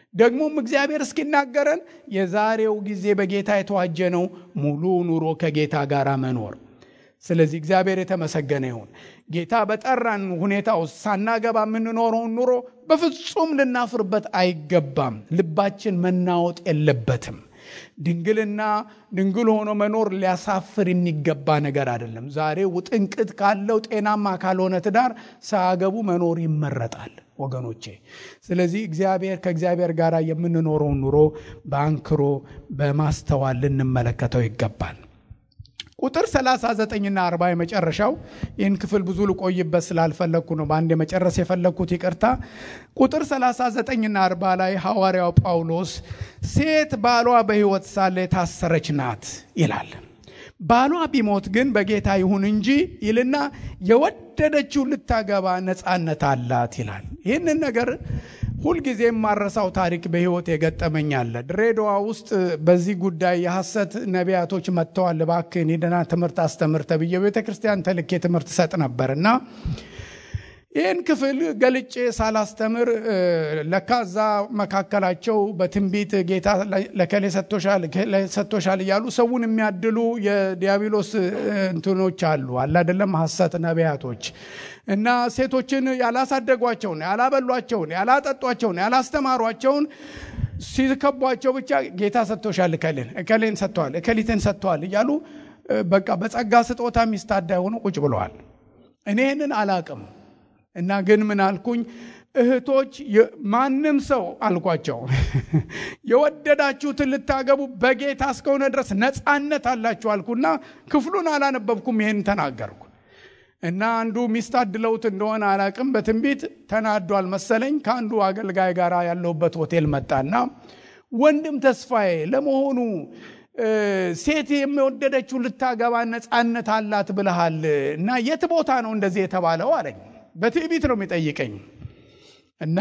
Speaker 1: ደግሞም እግዚአብሔር እስኪናገረን የዛሬው ጊዜ በጌታ የተዋጀ ነው፣ ሙሉ ኑሮ ከጌታ ጋር መኖር። ስለዚህ እግዚአብሔር የተመሰገነ ይሁን። ጌታ በጠራን ሁኔታ ውስጥ ሳናገባ የምንኖረውን ኑሮ በፍጹም ልናፍርበት አይገባም። ልባችን መናወጥ የለበትም። ድንግልና ድንግል ሆኖ መኖር ሊያሳፍር የሚገባ ነገር አይደለም። ዛሬ ውጥንቅጥ ካለው ጤናማ ካልሆነ ትዳር ሳያገቡ መኖር ይመረጣል ወገኖቼ። ስለዚህ እግዚአብሔር ከእግዚአብሔር ጋር የምንኖረውን ኑሮ በአንክሮ በማስተዋል ልንመለከተው ይገባል። ቁጥር 39ና 40 የመጨረሻው ይህን ክፍል ብዙ ልቆይበት ስላልፈለግኩ ነው በአንድ የመጨረስ የፈለግኩት ይቅርታ። ቁጥር 39ና 40 ላይ ሐዋርያው ጳውሎስ ሴት ባሏ በሕይወት ሳለ የታሰረች ናት ይላል። ባሏ ቢሞት ግን በጌታ ይሁን እንጂ ይልና የወደደችው ልታገባ ነፃነት አላት ይላል። ይህንን ነገር ሁልጊዜ የማረሳው ታሪክ በሕይወት የገጠመኝ አለ። ድሬዳዋ ውስጥ በዚህ ጉዳይ የሐሰት ነቢያቶች መጥተዋል፣ እባክህን ሂድና ትምህርት አስተምር ተብዬ ቤተ ክርስቲያን ተልኬ ትምህርት ሰጥ ነበር እና ይህን ክፍል ገልጬ ሳላስተምር ለካ እዛ መካከላቸው በትንቢት ጌታ ለከሌ ሰጥቶሻል እያሉ ሰውን የሚያድሉ የዲያብሎስ እንትኖች አሉ አለ አይደለም፣ ሐሰት ነቢያቶች እና ሴቶችን ያላሳደጓቸውን፣ ያላበሏቸውን፣ ያላጠጧቸውን፣ ያላስተማሯቸውን ሲከቧቸው ብቻ ጌታ ሰጥቶሻል፣ እከሌን እከሌን ሰጥተዋል፣ እከሊትን ሰጥተዋል እያሉ በቃ በጸጋ ስጦታ ሚስታዳ የሆኑ ቁጭ ብለዋል። እኔ ይህንን አላቅም እና ግን ምን አልኩኝ? እህቶች ማንም ሰው አልኳቸው የወደዳችሁትን ልታገቡ በጌታ እስከሆነ ድረስ ነፃነት አላችሁ አልኩና ክፍሉን አላነበብኩም። ይሄን ተናገርኩ እና አንዱ ሚስት አድለውት እንደሆነ አላቅም በትንቢት ተናዷል መሰለኝ። ከአንዱ አገልጋይ ጋር ያለሁበት ሆቴል መጣና ወንድም ተስፋዬ ለመሆኑ ሴት የሚወደደችው ልታገባ ነፃነት አላት ብለሃል እና የት ቦታ ነው እንደዚህ የተባለው አለኝ። በትዕቢት ነው የሚጠይቀኝ እና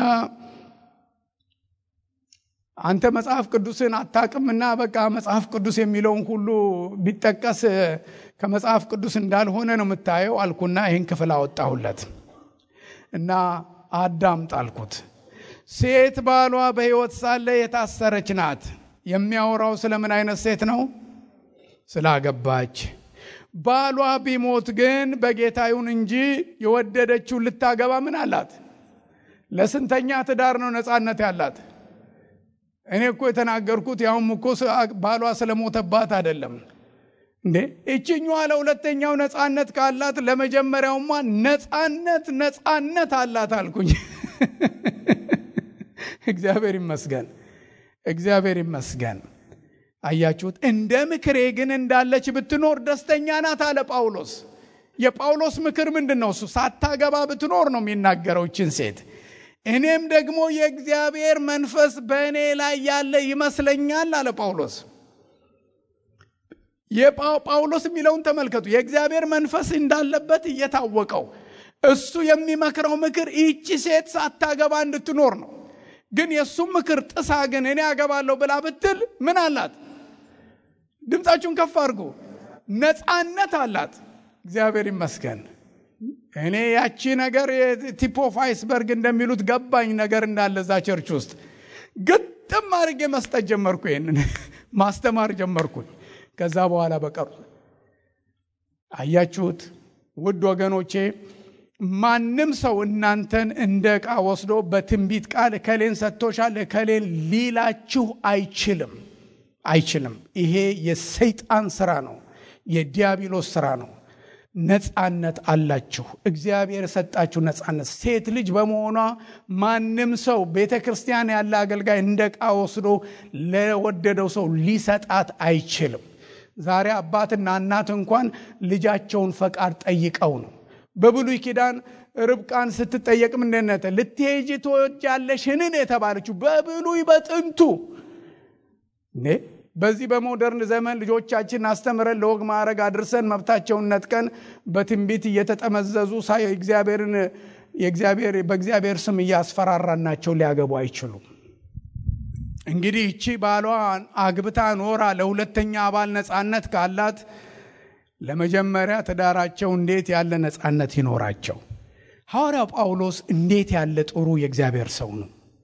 Speaker 1: አንተ መጽሐፍ ቅዱስን አታቅምና በቃ መጽሐፍ ቅዱስ የሚለውን ሁሉ ቢጠቀስ ከመጽሐፍ ቅዱስ እንዳልሆነ ነው የምታየው አልኩና ይህን ክፍል አወጣሁለት እና አዳምጥ አልኩት። ሴት ባሏ በሕይወት ሳለ የታሰረች ናት። የሚያወራው ስለምን አይነት ሴት ነው? ስላገባች። ባሏ ቢሞት ግን በጌታ ይሁን እንጂ የወደደችውን ልታገባ ምን አላት? ለስንተኛ ትዳር ነው ነፃነት ያላት? እኔ እኮ የተናገርኩት ያውም እኮ ባሏ ስለሞተባት አይደለም እንዴ። እችኛዋ ለሁለተኛው ነፃነት ካላት ለመጀመሪያውማ ነፃነት ነፃነት አላት አልኩኝ። እግዚአብሔር ይመስገን፣ እግዚአብሔር ይመስገን። አያችሁት? እንደ ምክሬ ግን እንዳለች ብትኖር ደስተኛ ናት አለ ጳውሎስ። የጳውሎስ ምክር ምንድን ነው? እሱ ሳታገባ ብትኖር ነው የሚናገረው ይችን ሴት እኔም ደግሞ የእግዚአብሔር መንፈስ በእኔ ላይ ያለ ይመስለኛል አለ ጳውሎስ። የጳውሎስ የሚለውን ተመልከቱ። የእግዚአብሔር መንፈስ እንዳለበት እየታወቀው እሱ የሚመክረው ምክር ይቺ ሴት ሳታገባ እንድትኖር ነው። ግን የእሱም ምክር ጥሳ ግን እኔ አገባለሁ ብላ ብትል ምን አላት? ድምፃችሁን ከፍ አድርጉ። ነፃነት አላት። እግዚአብሔር ይመስገን። እኔ ያቺ ነገር የቲፕ ኦፍ አይስበርግ እንደሚሉት ገባኝ ነገር እንዳለ እዛ ቸርች ውስጥ ግጥም አድርጌ መስጠት ጀመርኩ። ይህንን ማስተማር ጀመርኩኝ። ከዛ በኋላ በቀሩ አያችሁት፣ ውድ ወገኖቼ፣ ማንም ሰው እናንተን እንደ ዕቃ ወስዶ በትንቢት ቃል እከሌን ሰጥቶሻል እከሌን ሊላችሁ አይችልም፣ አይችልም። ይሄ የሰይጣን ስራ ነው፣ የዲያብሎስ ስራ ነው። ነፃነት አላችሁ። እግዚአብሔር የሰጣችሁ ነፃነት። ሴት ልጅ በመሆኗ ማንም ሰው ቤተ ክርስቲያን ያለ አገልጋይ እንደ ዕቃ ወስዶ ለወደደው ሰው ሊሰጣት አይችልም። ዛሬ አባትና እናት እንኳን ልጃቸውን ፈቃድ ጠይቀው ነው። በብሉይ ኪዳን ርብቃን ስትጠየቅ ምንድነት ልትሄጂ ትወጃለሽን የተባለችው በብሉይ በጥንቱ በዚህ በሞደርን ዘመን ልጆቻችን አስተምረን ለወግ ማዕረግ አድርሰን መብታቸውን ነጥቀን በትንቢት እየተጠመዘዙ እግዚአብሔርን በእግዚአብሔር ስም እያስፈራራናቸው ሊያገቡ አይችሉም። እንግዲህ እቺ ባሏ አግብታ ኖራ ለሁለተኛ አባል ነፃነት ካላት ለመጀመሪያ ትዳራቸው እንዴት ያለ ነፃነት ይኖራቸው? ሐዋርያው ጳውሎስ እንዴት ያለ ጥሩ የእግዚአብሔር ሰው ነው!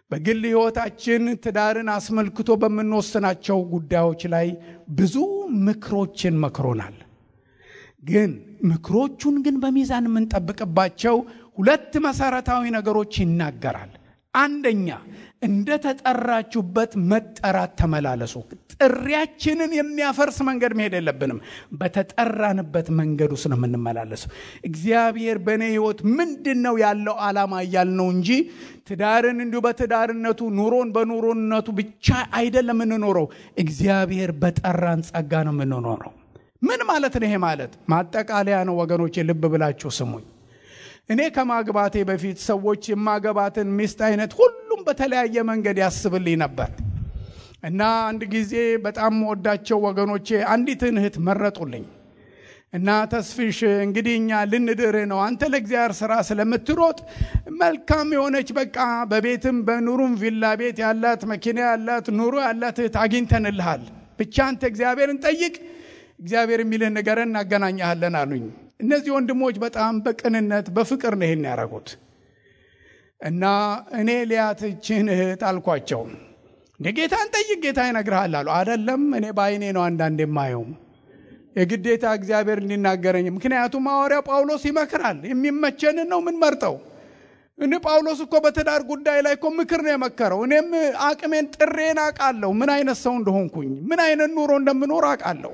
Speaker 1: በግል ሕይወታችን ትዳርን አስመልክቶ በምንወስናቸው ጉዳዮች ላይ ብዙ ምክሮችን መክሮናል። ግን ምክሮቹን ግን በሚዛን የምንጠብቅባቸው ሁለት መሰረታዊ ነገሮች ይናገራል። አንደኛ እንደ ተጠራችሁበት መጠራት ተመላለሱ። ጥሪያችንን የሚያፈርስ መንገድ መሄድ የለብንም። በተጠራንበት መንገድ ውስጥ ነው የምንመላለሰው። እግዚአብሔር በእኔ ሕይወት ምንድን ነው ያለው ዓላማ እያልነው እንጂ ትዳርን እንዲሁ በትዳርነቱ ኑሮን በኑሮነቱ ብቻ አይደለም የምንኖረው። እግዚአብሔር በጠራን ጸጋ ነው የምንኖረው። ምን ማለት ነው? ይሄ ማለት ማጠቃለያ ነው ወገኖቼ፣ ልብ ብላችሁ ስሙኝ። እኔ ከማግባቴ በፊት ሰዎች የማገባትን ሚስት አይነት ሁሉም በተለያየ መንገድ ያስብልኝ ነበር እና አንድ ጊዜ በጣም ወዳቸው ወገኖቼ አንዲትን እህት መረጡልኝ እና ተስፊሽ እንግዲህ እኛ ልንድርህ ነው አንተ ለእግዚአብሔር ስራ ስለምትሮጥ መልካም የሆነች በቃ በቤትም በኑሩም ቪላ ቤት ያላት መኪና ያላት ኑሮ ያላት እህት አግኝተንልሃል ብቻ አንተ እግዚአብሔርን ጠይቅ እግዚአብሔር የሚልህን ንገረን እናገናኛሃለን አሉኝ እነዚህ ወንድሞች በጣም በቅንነት በፍቅር ነው ይሄን ያደረጉት እና እኔ ሊያትችን እህት አልኳቸው እንደ ጌታን ጠይቅ ጌታ ይነግርሃል አሉ አደለም እኔ በአይኔ ነው አንዳንድ የማየው የግዴታ እግዚአብሔር እንዲናገረኝ ምክንያቱም ሐዋርያ ጳውሎስ ይመክራል የሚመቸንን ነው የምንመርጠው እኔ ጳውሎስ እኮ በትዳር ጉዳይ ላይ እኮ ምክር ነው የመከረው እኔም አቅሜን ጥሬን አውቃለሁ ምን አይነት ሰው እንደሆንኩኝ ምን አይነት ኑሮ እንደምኖር አውቃለሁ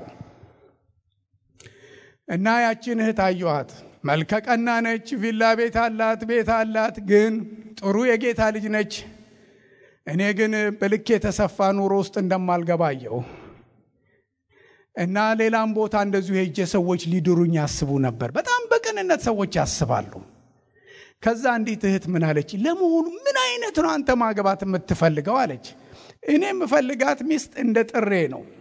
Speaker 1: እና ያችን እህት አየኋት መልከቀና ነች ቪላ ቤት አላት ቤት አላት ግን ጥሩ የጌታ ልጅ ነች እኔ ግን በልክ የተሰፋ ኑሮ ውስጥ እንደማልገባ አየሁ እና ሌላም ቦታ እንደዚሁ ሄጄ ሰዎች ሊድሩኝ ያስቡ ነበር በጣም በቅንነት ሰዎች ያስባሉ ከዛ እንዲት እህት ምን አለች ለመሆኑ ምን አይነት ነው አንተ ማግባት የምትፈልገው አለች እኔ የምፈልጋት ሚስት እንደ ጥሬ ነው